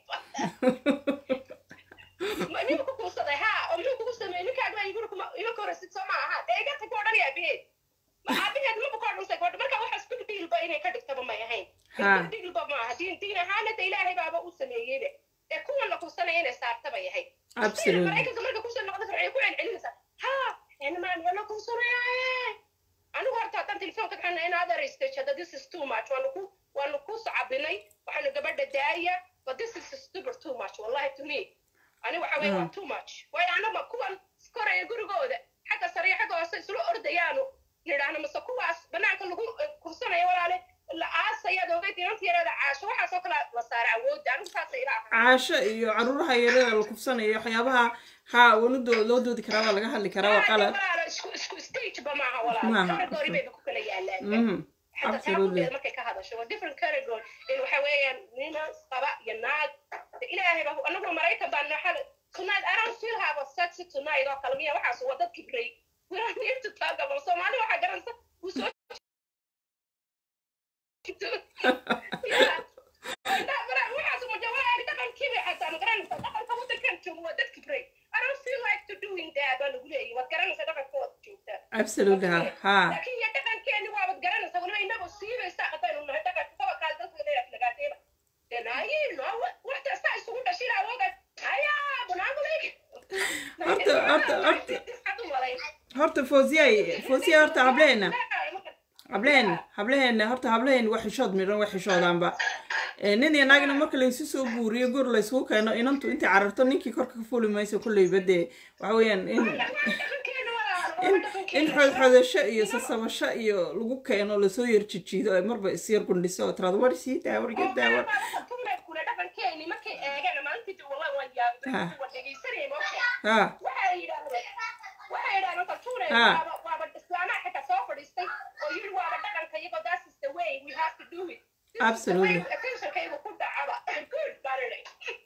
Ma- miyuu ku kuusaday ha oo muxuu kugu sameeyey ninkaaga baa iguri kuma ima korasid soo ma aha dee igata ku odhan aabiheed ma aabiheed maba ku odhansay gabadha marka waxaas big dealba inay ka dhigtaba may ahayn Ha. big dealba ma aha diin diin ahaana de ilaahay baaba u sameeyeybe ee kuwan la kuusanaya inay saartaba yahay Absolutely. maraykanka marka kusoo noqda farciya ku celcelinaysa ha enamaan waa la kuusanayaaye anigu horta haddaan telefoonka kaxana in other stage hadda this is too much waanu ku waanu ku socabinay waxaanu gabadha daaya but this is stupid too much wallahi to me ani waxa weeye waa too much waayo anama kuwan koraya gurigooda xagga sare iyo xagga hoose isla ordayaanu nidhaahno mase kuwaas banaanka lagu eh, kursanaya walaale la aasayaad ogeyd inanta yareeda caasho waxaasoo kale la saara awoodda anigu saasa ila aha caasho iyo caruuraha yarada la kufsanayo waxyaabaha ha wanadoo loo doodi karaa waa laga hadli karaa waa qalad walaalo isku isku stage ba maaha Maaha. walaalo category bayba ku kala yaalaan Mhm, حتى absolutely تعبد markay ka hadasho waa different category in waxa weeyaan nina qaba iyo naag De ilaahay baa anagu maraykan baan naxal tonight I don't feel have a sexy tonight oo kale miya waxaas waa dad kibray we don't need to talk about Soomaali waxa garanaysa wuu soo Yeah. Wada- wada- waxaas uma jawaab dhaqan kibir xataa ma garanaysa dhaqanka wadankan joogo waa dad kibray I don't feel like to doing that baa lagu leeyahay waad garanaysa dhaqankooda joogtaa absolutely ha ha laakiin iyo dhaqankeeni waabad garanaysa waliba inagoo siibaysa haddaynu nahay dhaqanka sabakaas dadka leeyahay lagaadeeba denaayiin waxta saa isugu dhashin awooga ayaa bunaamulig Horta- horta- horta- horta foosiyay foosiya horta hableena hableen hableheena horta hableheena waa xishood midhan waa xishoodaanba Eh, nin iyo naagna marka laysu soo guuriyo gor laysku keeno inantu intay cararto ninkii korka ka fuli mayso kolleyba dee waxa weeyaan in in in xoodxoodasho iyo sasabasho iyo lagu keeno lasoo yar jijiido ay marba isyar gundhiso oo tiraado war sii daawar iyo daawar dhaqankeeni markay eegeen maalintii wallah waan yaabay Ha. waan dhegaysanayay moosha ha waxay yidhaahdeen waxay yidhahdeen kaltuune Ha. waaba waaba islaamaha xitaa soo fadhiistay oo yidhi waaba dhaqanka iyagoo that is the way we have to do it This is the Absolutely. way attentionkaygu ku dhacaba good barinay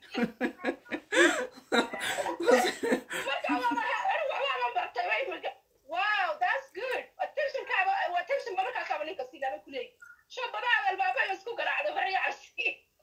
marka waxbaaba bartay way marka wow that's good attentionkaaba attention ba markaasaaba ninka sidaaba ku leeyi shabadaha albaaba isku garaacday horaya cabsi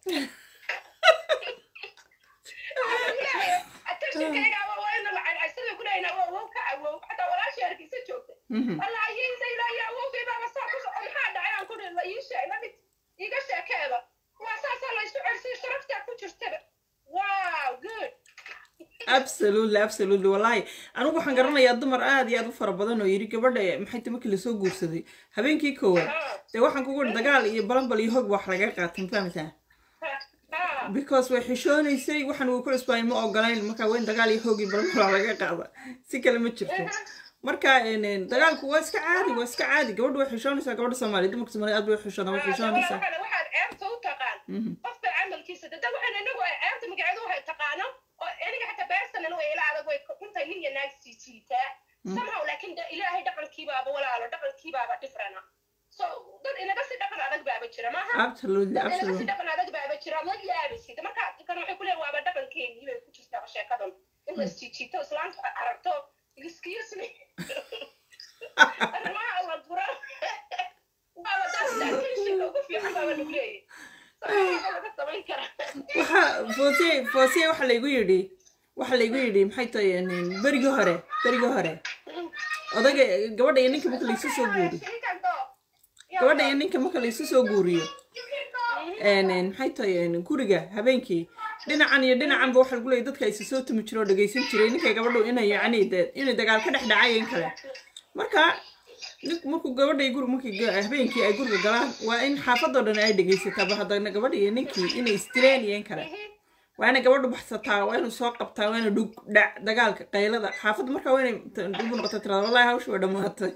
attentionkaygaaba waa ina lacag aysada ku leeyna waa wow ka awow xataa walaashii hargeysa joogta Mhm. walaayeyda ilaahay awowgay baaba saa ku socon maxaa dhacay aan ku dhihi la ii sheeg la mid iiga sheekeeda waa saasaa la isu celsiyo sharaftaa ku jirtaba wow good absolutely absolutely wallahi anigu waxaan garanayaa dumar aad iyo aad u fara badan oo yidhi gabadha maxay ta markii lasoo guursaday habeenkii koowaad dee waxaan kugu idhi dagaal iyo balanbal iyo hog wax laga qaatay ma fahamtaa ha because way xishoonaysay waxaan uu ku cusbaayn ma ogolayn marka weyn dagaal iyo hoog iyo balanbal waa laga qaada si kale ma jirto marka een, een, dagaalku waa iska caadi waa iska caadi gabadha way xishoonaysaa gabadha soomaaliya dumarka soomaaliya aad bay u xishoodaan way xishoonaysaa waxaad waxaad ceebta u taqaan Mhm. qofka camalkiisa dada waxaan inagu ay ceebta magaceedu waxay taqaano oo aniga xataa beersanan way ila adag way intay nin iyo naag sii jiitaa somehow laakiin de ilaahay dhaqankiibaaba walaalo dhaqankiibaaba different so dad inaga si dhaqan adag baaba jira maaha absolutely dad inaga si absolutely dhaqan adag baaba jira la yaabisid marka kan waxay ku leeyihin waaba dhaqankeenii bay ku jirtaa sheekadan in la isjiijiito islaanta aragto excuse me arrimaha la dura waaba dadka attentionka ugu fiican baaba lagu leeyahay Sameeyaa laga samayn karaa waxa foosiye foosiye waxa laygu yidhi waxa laygu yidhi maxay tahay een, berigii hore berigii hore odaga gabadha iyo ninka marka laysu soo guuriyo gabadha iyo ninka marka laysu soo guuriyo een, een, maxay tahay een, guriga habeenkii dhinacan iyo dhinacanba waxa lagu leeyahy dadka isa soo tumi jiro oo dhegaysan jiray ninkay gabadhu inay yacni dee inay dagaal ka dhex dhacay in kale marka nink markuu gabadha iyo guriga markii ga- habeenkii ay guriga galaan waa in xaafadoo dhan ay dhegaysataa ba haddana gabadha iyo ninkii inay istireen iyo in kale waa inay gabadhu baxsataa waa inuu soo qabtaa waa inay dhug dhac dagaalka qaylada xaafadda markaa waa inay dib u noqota tirada wallahi hawsha waa dhammaatay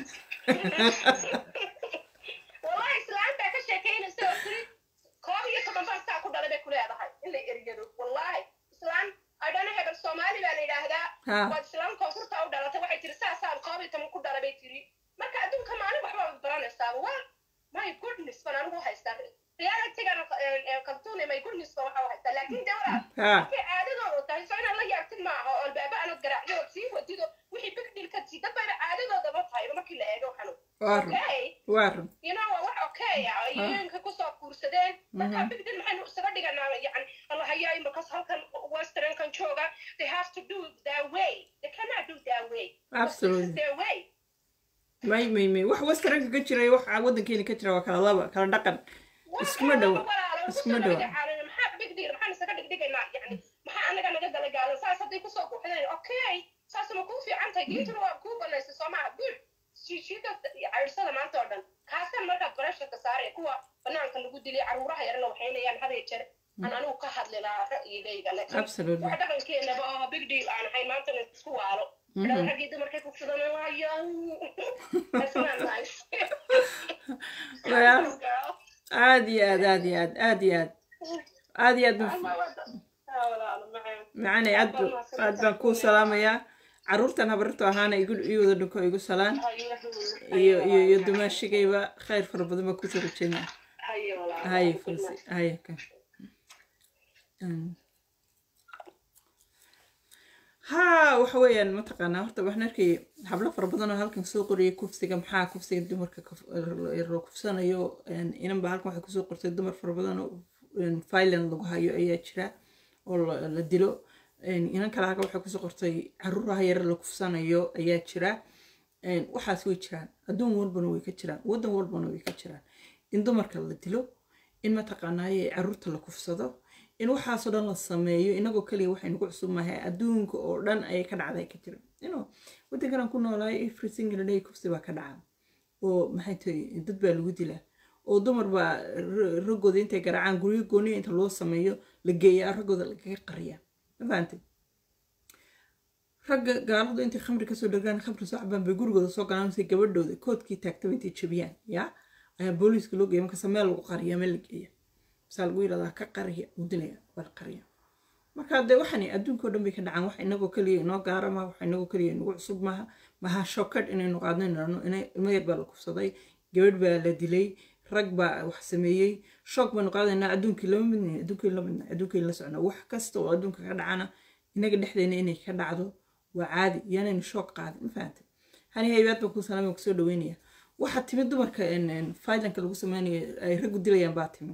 wallahi islaan baa ka sheekeynaysa oo tiri koob iyo toban baan saa ku dhalay bay ku leedahay in la eriyado wallahi islaan adhana hebel soomaali baa la yidhaahdaa Ha. waad islaan koonfurta u dhalatay waxay tiri saasaan koob iyo toban ku dhalay bay tiri marka adduunka maalin waxba waad baranaysaa waa my goodness baan anigu haystaa realitygan kaltuune my goodness baan waxa u haystaa laakiin de walaal ha markay caadadooda tahay soo inaad la yaabtid ma aha oo albaaba aanad garaacdo ood sii wadido wixii big deal ka tii dad bayna caadadoodaba tahay markii la eego xanu waa run okay waa run you know waa wax okay ah yooyinka kusoo guursadeen marka big deal maxaynu isaga dhiganaa yani allahayaa markaas halkan westernkan jooga they have to do their way they cannot do their way Absolutely. This is their way may may may wax westernka ka jiray wax waddankeena ka jira waa kala laba kala dhaqan iskuma dhowa iskuma dhowa maxaa big deal maxaan isaga dhigdhigaynaa yani maxaa anaga naga dala gaalan saas hadday kusoo buuxdeen okay saasuma kuu fiican tahay diintuna waa kuu banaysay soo maha good shiishiida cayrsada maanta oo dhan kaasaan markaa baresharka saaraya kuwa banaanka lagu dilay caruuraha yarna waxaynayaan haday jeer aan anigu ka hadli lahaa ra'yigayga laakiin Absolutely. wax dhaqankeenaba oo big deal aan ahayn maantana isku waalo dhada raggii dumarkay kufsadan waayo That's not nice. Well, aad iyo aad aad iyo aad aad iyo aad aad iyo aad baan Ama wada- Ah, walaalo, macaan. macanay aad ba- aad baan kuu salaamayaa caruurtan habarto ahaana igu ii wada dhunko igu salaan iyo iyo iyo dumaashigayba khayr fara badan baan kusoo rajeynaa Haye, walaalo. haye fulsi haye ka Mm. haa waxa weeyaan mataqaanaa horta waxaan arkay hablo fara badan oo halkan soo qoriyay kufsiga maxaa kufsiga dumarka kuf- loo kufsanayo een, inanba halkan waxay kusoo qortay dumar fara badan oo filan lagu hayo ayaa jira oo la la dilo Een, inan kale halkan waxay kusoo qortay caruuraha yar la kufsanayo ayaa jira Een, waxaas way jiraan adduun walbana way ka jiraan waddan walbana way ka jiraan in dumarka la dilo in mataqaanaaye caruurta la kufsado in waxaasoo dhan la sameeyo inagoo kaliya waxay nagu cusub mahay adduunka oo dhan ayay ka dhacday ka jira ino waddankan aan ku noolahay every single day kufsi baa ka dhaca oo maxay tahay dad baa lagu dilaa oo dumar baa ra- raggooda intay garaacaan guryo gooniya inta loo sameeyo la geeyaa raggooda lagaga qariyaa ma fahantay ragga gaaladu intay khamri kasoo dhargaan khamri soo cabaan bay gurigooda soo galaan si gabadhooda koodkii taagtaba intay jabiyaan ya ayaa booliiska loo geeya markaase meel lagu qariya meel la geeya masaa lagu yidhahdaa ka qariya uu dilaya waa la qariya marka dee waxani adduunka oo dhan bay ka dhacaan wax inagoo keliya inoo gaara maaha wax inagoo keliya inagu cusub maaha maha shokad inaynu qaadno inano ilmo yar baa la kufsaday gabadh baa la dilay rag baa wax sameeyey shoog baynu qaadaynaa adduunkii lama midna adduunkii la midna adduunkii la socnaa wax kasta oo adduunka ka dhacana inaga dhexdeena inay ka dhacdo waa caadi yaanaynu shoog qaadin ma fahantay hani haybaad baan kuu salaamay kusoo dhaweynaya waxaa timid dumarka failanka lagu sameynayo ay raggu dilayaan baa timid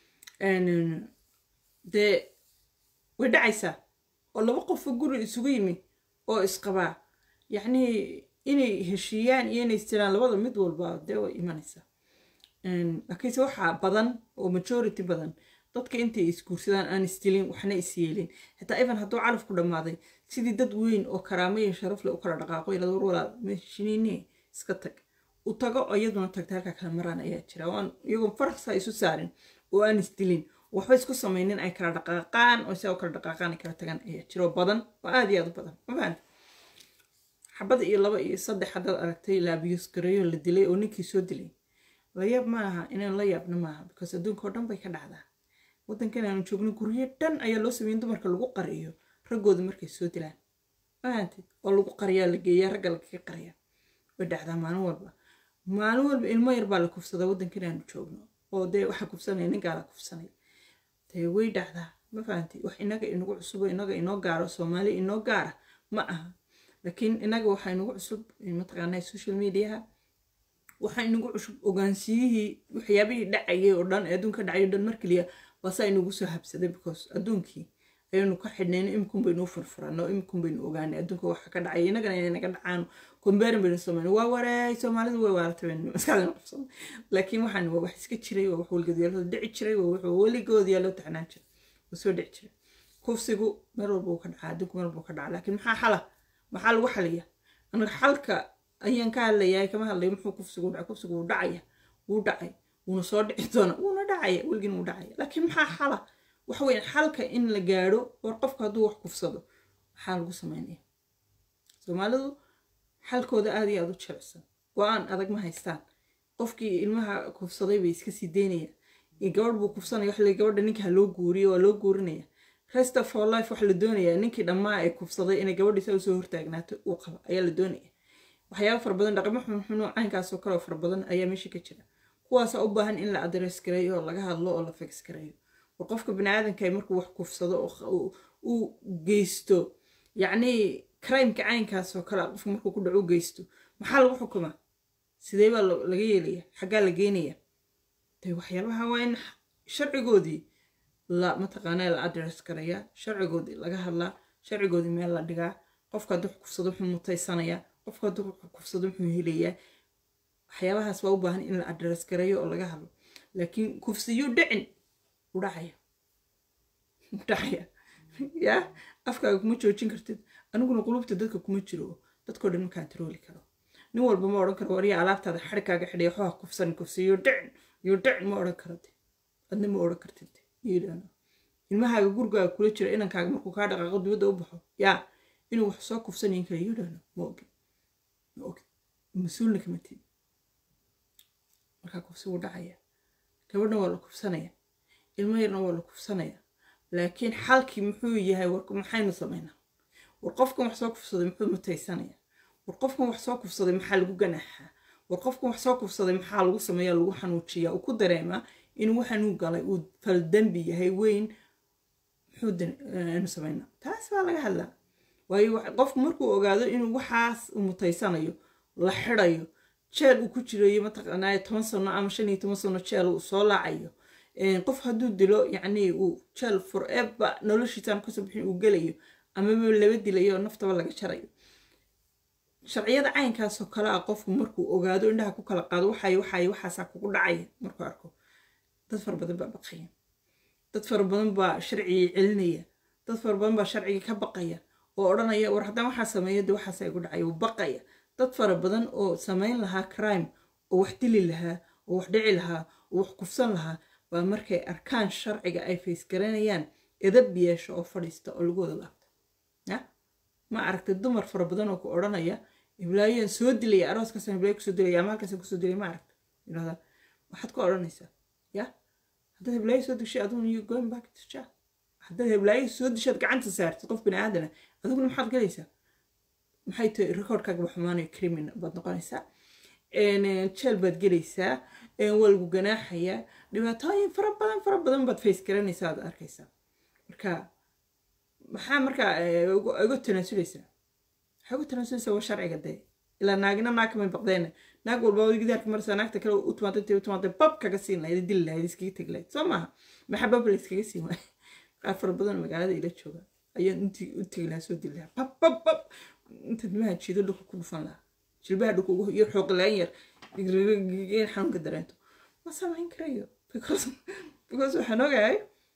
Een, dee way dhacaysaa oo laba qofoo guri isugu yimi oo isqabaa yacnii inay heshiiyaan iyo inay istiraan labada mid walba dee way imanaysaa Een, laakiinse waxaa badan oo majority badan dadka intay isguursadaan aan isdilin waxna isyeelin xitaa even hadduu calaf ku dhammaaday sidii dad weyn oo karaamo iyo sharaf leh u kala dhaqaaqo ilaa war walaal meshiniine iska tag u tago oo iyaduna tagta halkaa kala maraan ayaa jira oo aan iyagoo farqsa isu saarin oo aan isdilin waxba isku samaynin ay kala dhaqaaqaan oo sidaa u kala dhaqaaqaan ay kala tagaan ayaa jira oo badan oo aad iyo aad u badan ma fahamta xabad iyo laba iyo saddex haddaad aragtay la abiyus gareeyo la dilay oo ninkii soo dilay la yaab ma aha inaan la yaabna maaha because adduunka oo dhan bay ka dhacdaa waddankan aanu joogno guryo dhan ayaa loo sameeyey in dumarka lagu qariyo raggooda markay soo dilaan fahamtid oo lagu qariyaa la geeyaa ragga lagaga qariyaa way dhacdaa maalin walba maalin walba ilmo yar baa la kufsadaa waddankan aanu joogno oo dee waxaa kufsanaya ninkaa la kufsanay dee way dhacdaa ma fahantay wax inaga inagu cusubo inaga inoo gaaro soomaali inoo gaara ma aha laakiin inaga waxaa inagu cusub mataqaanaa social mediaha waxaa inagu cusub ogaansiyihii waxyaabihii dhacayay oo dhan ee adduunka dhacay oo dhan mar keliya baasaa inagu soo habsaday because adduunkii ayaynu ka xidhnayno imikun baynu u furfurano imikun baynu ogaanay adduunka waxa ka dhacay inagana inay naga dhacaan kombeerin baynu samayno waa wareey soomaalidu way waaratay baynu maskaxdaynu qabsano laakiin waxaan waa wax iska jiray waa wax weligoodyaalo dhici jiray waa wax weligoodyaalo taxnaan jiray waa soo dhici jiray kufsigu meel walba uu ka dhacaa adduunku meel walba uu ka dhacaa laakiin maxaa xala maxaa lagu xaliya aniga xalka ayaan ka hadlayaa kama hadlayo muxuu kufsigu dhacay kufsigu wuu dhacaya wuu dhacay wuuna soo dhici doona wuuna dhacaya weligin wuu dhacaya laakiin maxaa xala waxa weeye xalka in la gaadho war qofka hadduu wax kufsado maxaa lagu sameynaya soomaalidu xalkooda aada iyo aada u jilicsan go-aan adag ma haystaan qofkii ilmaha kufsaday bay iska sii daynayaan gabadh buu kufsanaya wax gabadha ninka ha loo guuriyo waa loo guurinaya rest of our life waxa la doonayaa ninkii dhammaa ee kufsaday inay gabadhiisa usoo hortaagnaato uu qabo ayaa la doonaya waxyaaba fara badan dhaqamo xunxun oo caynkaasoo kale oo fara badan ayaa meesha ka jira kuwaasa u baahan in la adres gareeyo oo laga hadlo oo la fix gareeyo war qofka baniaadanka markuu wax kufsado oo uu geysto yacnii crimeka caynkaasoo kale qofka markuu ku dhaco u geysto maxaa lagu xukumaa sidee baa laga yeelaya xaggaa la geenaya de waxyaabaha waa in sharcigoodii la mataqaanaa la adres garayaa sharcigoodii laga hadlaa sharcigoodii meel la dhigaa qofka hadduu kufsado wuxuu mutaysanayaa qofka hadduu kufsado wuxuu helayaa waxyaabahaas waa u baahan in la adres gareeyo oo laga hadlo laakiin kufsiyuu dhicin u dhacaya u dhacaya yaa afkaaga kuma joojin kartid aniguna qulubta dadka kuma jiro dadkoo dhan ma kantarooli karo nin walba ma odhan karo warya alaabtaada xarikaaga xidhay waxaa kufsan kufsiyuu dhicin yuu dhicin ma odhan karo adna ma odhan kartid ilmahaaga gurigaaga kula jira inankaaga markuu kaa dhaqaaqo dibadda u baxo yaa inuu wax soo kufsanayin kara yudhano ma ogin ma ogin mas-uulna kama tid markaa kufsi wuu dhacaya gabadhna waa la kufsanaya ilmo yarna waa la kufsanaya laakiin xalkii muxuu yahay maxaynu samaynaa war qofkan wax soo kufsaday muxuu mutaysanaya war qofkan wax soo kufsaday maxaa lagu ganaaxaa war qofkan wax soo kufsaday maxaa lagu sameeya lagu xanuujiyaa uu ku dareemaa inuu waxanuu galay uu faldambi yahay weyn muxuunu samaynaa taas baa laga hadlaa waayo qofku markuu ogaado inuu waxaas uu mutaysanayo la xidayo jeel uu ku jirayo mataqaanaa toban sano ama shan iyo toban sano jeel uu soo laacayo qof hadduu dilo yacnii uu jeel forever noloshiisaan kasoo bixin uu gelayo amaba laba dilayo oo naftaba laga jarayo sharciyada caynkaasoo kale ah qofku markuu ogaado indhaha ku kala qaado waxay waxay waxaasaa kugu dhacaya markuu arko dad fara badan baa baqaya dad fara badan baa sharcigii celinaya dad fara badan baa sharcigii ka baqaya oo odhanaya war haddaan waxaa sameeya de waxaasa igu dhacaya uu baqaya dad fara badan oo samayn lahaa crime oo wax dili lahaa oo wax dhici lahaa oo wax kufsan lahaa baa markay arkaan sharciga ay faysgaranayaan edab yeesho oo fadhiista oo lagu wada laabta ya ma aragtay dumar fara badan oo ku odhanaya iblaayoan soo dilaya arooskaasaan iblaayo kusoo dilaya ama halkaasaan kusoo dilaya ma aragta yidhahdaa waxaad ku odhanaysaa ya haddaad heblaayo soo dishay aduguna you going back to jail haddaad heblaayo soo dishaad gacanta saartid qof bini aadana aduguna maxaad galaysaa maxay tahay recordkaaga ba xumaanayo criminal baad noqonaysaa jeel baad gelaysaa waa lagu ganaaxayaa dhibaatooyin fara badan fara badan baad face garanaysaa aad arkaysaa marka maxaa markaa iga tanaasulaysaa waxaa uga tanaasulaysaa waa sharciga dee ilaa naagina naag kamay baqdeena naag walba wadi gidaarka maraysaa naagta kale u timaada intay u timaada bab kaga siin lahayd dili lahayd iskaga tegi lahayd soo maaha maxaa bab la iskaga siin waay qaar fara badan magaalada ila jooga ayaan intii u tegi lahaa soo dili lahaa bab bab bab inta dimaha jiido dhulka ku dhufan lahaa jilbaha dhulka ugu iyo xooqilaan yar in xanuunka dareento ma samayn karayo because because waxaan ogahay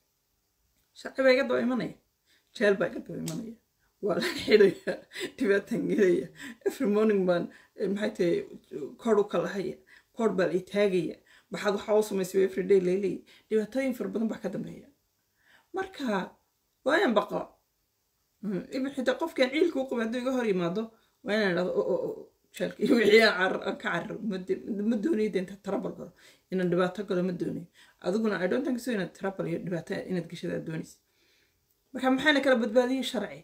sharci baa iga daba imanaya jeel baa iga daba imanaya waa la xidaya dhibaatan gelaya every morning baan maxay tahay koor u kalahaya koor baa la taagaya maxaad waxaa u samaysay every day leeley dhibaatooyin fara badan baa ka dambeeya marka waayan baqa ibn xitaa qofkan ciilka u qabay hadduu iga hor yimaado waa inaan idhahdo jeelka iyo wixii aan ka cararo ma doonayo de inta trabal galo inaan dhibaato galo ma doonayo adiguna i don't think so inaad trabal iyo dhibaato inaad gashada aad doonaysa marka maxaana kala badbaadiyey sharci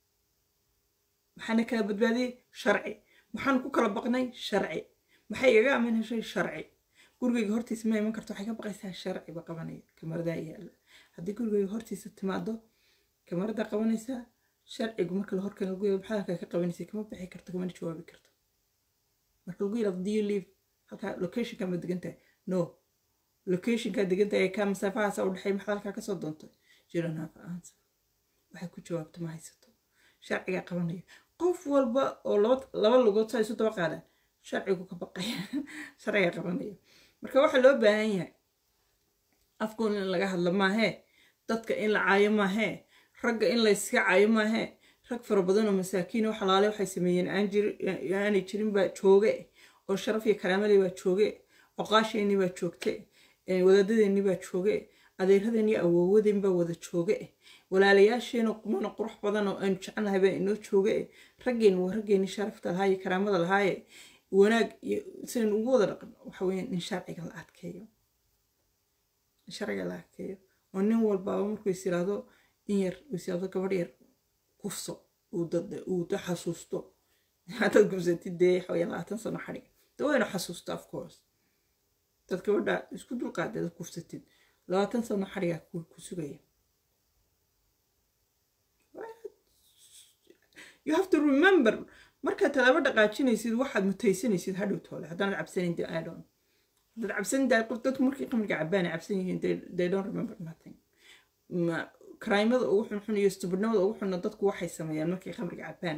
maxaana kala badbaadiyey sharci maxaan ku kala baqnay sharci maxay igaga amin heshay sharci gurigayga hortiisa ma iman karto waxay ka baqaysaa sharci ba qabanaya kamaradaa yaala haddii gurigayga hortiisa timaado kamarada qabanaysaa sharcigu marka la horkan lagu maxaa halkaa ka qabanaysa kama bixi karto kamana jawaabi karto marka lagu yidhahdo do you live halkaa locationka ma degan tahay no locationkaa degan tahay kaa masaafahaasa u dhexeey maxaad halkaa kasoo doontay jiran hafa aansa waxay ku jawaabto ma haysato sharcigaa qabanaya qof walba oo laba lugood saa isu daba qaadaan sharcigu ka baqaya sharcigaa qabanaya marka waxaa loo baahan yahay afkuun in laga hadlo maahee dadka in la caayo maahee ragga in layska caayo maahee rag fara badan oo masaakiin oo xalaale waxay sameeyeen aanay jirin baa jooge oo sharaf iyo karaamadii baa jooge oqaasheenii baa joogte wadaadadeennii baa jooge adeeradeen iyo awoowadeen baa wada jooga eh walaalayaasheena qumana qurux badan oo aanu jecelnahay baa inoo jooga eh raggeen waa raggeeni sharafta lahaa iyo karaamada lahaaye wanaag iyo sidan ugu wada dhaqan waxa weeyaan in sharciga la adkeeyo in sharciga la adkeeyo oo nin walbaaba markuu is yiraahdo in yar is yiraahdo gabadh yar kufso uu dad uu da xasuusto haddaad gubsatid dee waxa weeyaan labaatan sano xadhig de waynu xasuusta of course dad gabadha isku dulqaadeeda kufsatid labaatan sano xadhigaa ku sugaya you have to remember markaad talaabo dhaqaajinaysid waxaad mutaysanaysid hadhow toole haddaanad cabsanin de i don't haddaad cabsanin de qof dadku markii qamriga cabaan ay cabsan yihiin they don't remember nothing karaymada ugu xunxun iyo stubidnimada ugu xunna dadku waxay sameeyaan markay khamriga cabaan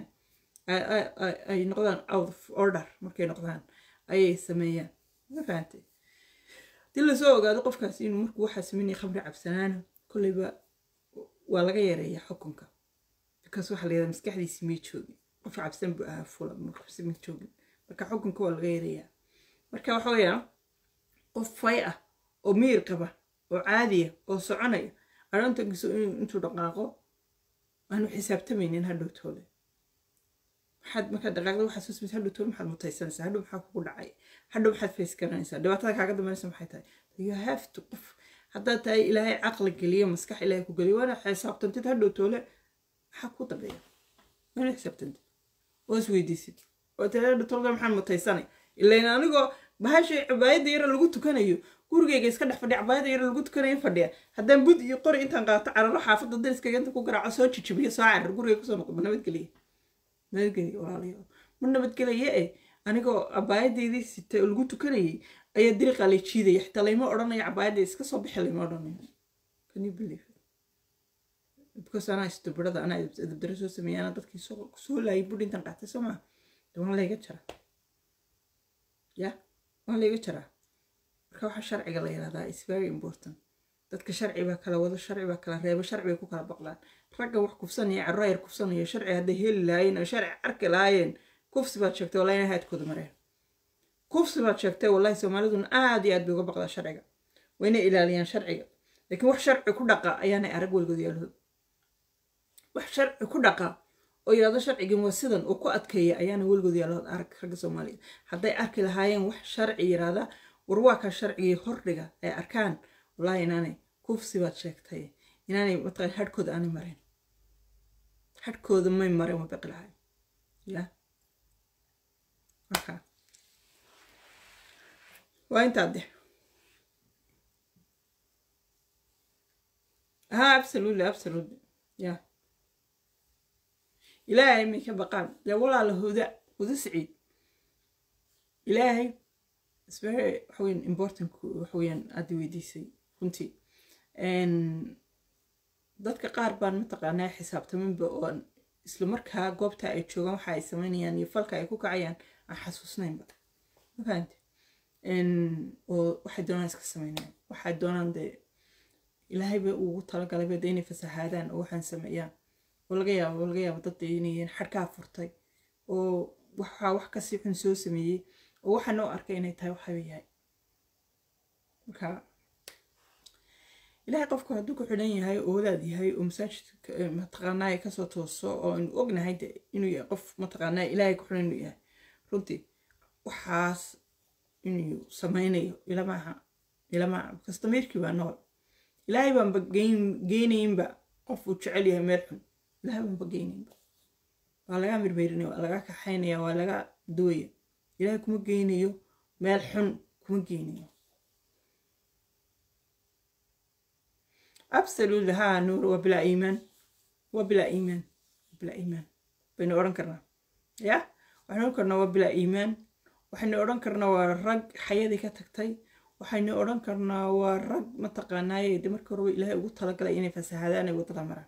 ay noqdaan out of order markay noqdaan ayay sameeyaan ma fahantay hadii lasoo ogaado qofkaas inuu markuu waxaa sameynaya khamri cabsanaana kolleyba waa laga yareeyaa xukunka because waxaa la yidhahdaa maskaxdiisi may joogin qof cabsan buu ahaa fula markabsi ma joogin marka xukunka waa laga yareeyaa marka waxa weeyaa qof fay ah oo miyir qaba oo caadiya oo soconaya aroontankiisu intuu dhaqaaqo aanu xisaabtamaynin hadhow toole maxaad markaad dhaqaaqda waxaad soo samaysa hadhow toole maxaad mutaysanaysaa hadhow maxaa kugu dhacay hadhow maxaad face garanaysaa dhibaatada kaaga dambeynaysa maxay tahay you have to qof haddaad tahay ilaahay caqli geliyo maskax ilaahay ku geliyo waana xisaabtantid hadhow toole maxaa ku dambeeya waana xisaabtantid oo is weydiisid oo tiri hadhow toole maxaan mutaysanay ilayn anigoo bahasha cabaayadda yara lagu tukanayo gurigayga iska dhex fadhiya cabaayadda yara lagu tukanayo fadhiya haddaan bud iyo qori intaan qaato cararo xaafadda dariskayga inta ku garaaco soo jijibiyo soo carar guriga kusoo noqdo ma nabadgeliya nabadgeliya walaalayaal ma nabadgelaya eh anigoo cabaayadaydii sitay oo lagu tukanayay ayaa diriqaa lay jiidaya xitaa layma odhanaya cabaayadda iska soo bixi layma odhanayo can you believe it because anaa istubirada anaa edabdaro soo sameeya anaa dadkii soo laayay bud intaan qaatay soo maa de waan layga jaraa ya waan layga jaraa marka waxaa sharciga la yihahdaa is very important dadka sharci baa kala wado sharci baa kala reebo sharci bay ku kala baqlaan ragga wax kufsanaya carro yar kufsanaya sharci hadday heli lahaayeen oo sharci arki lahaayeen kufsi baad sheegtay wallahi inay haadkooda mareen kufsi baad sheegtay wallahi soomaaliduna aad iyo aad bay uga baqdaa sharciga waa inay ilaaliyaan sharciga laakiin wax sharci ku dhaqa ayaanay arag weligood yaalahood wax sharci ku dhaqa oo yidhahdo sharcigan waa sidan oo ku adkeeya ayaana weligood yaalahood arag ragga soomaaliya hadday arki lahaayeen wax sharci yidhahda war waa kaa sharcigii hordhiga ay arkaan wallahi inaanay kufsi baad sheegtay inaanay mataqan hadhkooda aanay mareen hadhkooda may mareen waa baqi lahay ya marka waa intaa de ha absolutely absolutely ya ilaahay may ka baqaan dee walaala huda huda siciid ilaahay it's very waxaweyn important waxaweeyaan aada weydiisay runtii dadka qaar baan mataqaanaa xisaabtaminba oo isla markaa goobta ay joogaan waxa ay sameynayaan iyo falka ay ku kacayaan aan xasuusnaynba ma fahamte oo waxay doonaan iska sameynayaan waxay doonaan dee ilaahayba ugu talagalayba dee inay fasahaadaan oo waxaan sameeyaan oo laga yaabo oo laga yaabo dad inay xadhkaa furtay oo waxaa wax kasii xun soo sameeyey oo waxaa noo arkay inay tahay waxaba yahay marka ilaahay qofku hadduu ku xidhan yahay oo wadaad yahay oo masaajidka mataqaanaa kasoo tooso oo aynu ognahay inuu yahay qof mataqaanaa ilaahay ku xidhan inuu yahay runtii waxaas inuu sameynayo ilamaaha ilamaaha kastamiirkii baa nool ilaahay baanba geynayinba qof uu jecel yahay meel xun ilaahay baanba geynayinba waa laga mirmeyrinaya waa laga kaxaynaya waa laga duwaya ilaahay kuma geynayo meel xun kuma geynayo absolutely ها نور وبلا إيمان وبلا إيمان بلا إيمان بين أوران كرنا يا وحنا كرنا وبلا إيمان وحنا أوران كرنا ورق حياتي كتكتي وحنا أوران كرنا ورق ما تقناي دمر كروي إلهي وقت لك لا يعني فسهذا أنا وقت مرة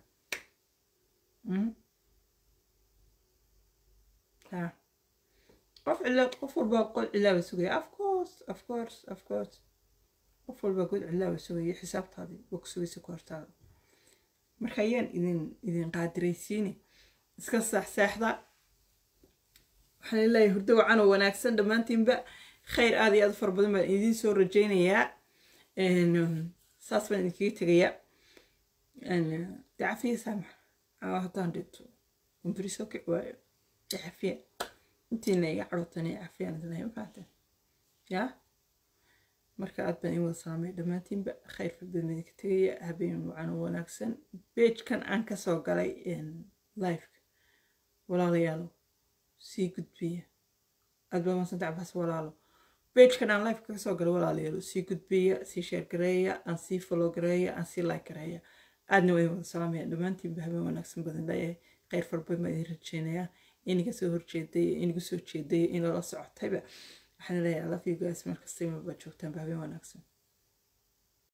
ها قف إلا قف والباقول إلا بسوي of course of course of course qof walba god cilaawa sugaya xisaabtaadii waa ku sugaysa ku hortaada marka ayaan idin idin qaadiraysiini iska saaxsaaxda waxaan leeyahay hurdo wacan oo wanaagsan dhammaantiinba khayr aad iyo aad u fara badan baan idiin soo rajaynayaa saas baan idinkaga tegayaa dee cafiya saamax aa haddaan dhinto kumburi soo kici waayo dee cafiya intiina iga cadhootan ee cafiyaan idin lahayn mafahanteen yaa marka aad baan in wada salaamay dhammaantiinba khayr fadbadan idinka tegaya habeen wacan oo wanaagsan beejkan aan kasoo galay liveka walaalayaalo sii gudbiya aad baa maasanta cabaas walaalo beejkan aan liveka kasoo galay walaalayaalo sii gudbiya sii sheer gareeya aan sii follow gareeya aan sii like gareeya aadna waa idin wada salaamaya dhammaantiinba habeen wanaagsan badan leeyahay khayr farbadan baan idin rajeynayaa iniga soo horjeeday inigu soo jeeday in lala socotayba waxaan leeyahay love you guys markasta imaba joogtaanba habeen wanaagsan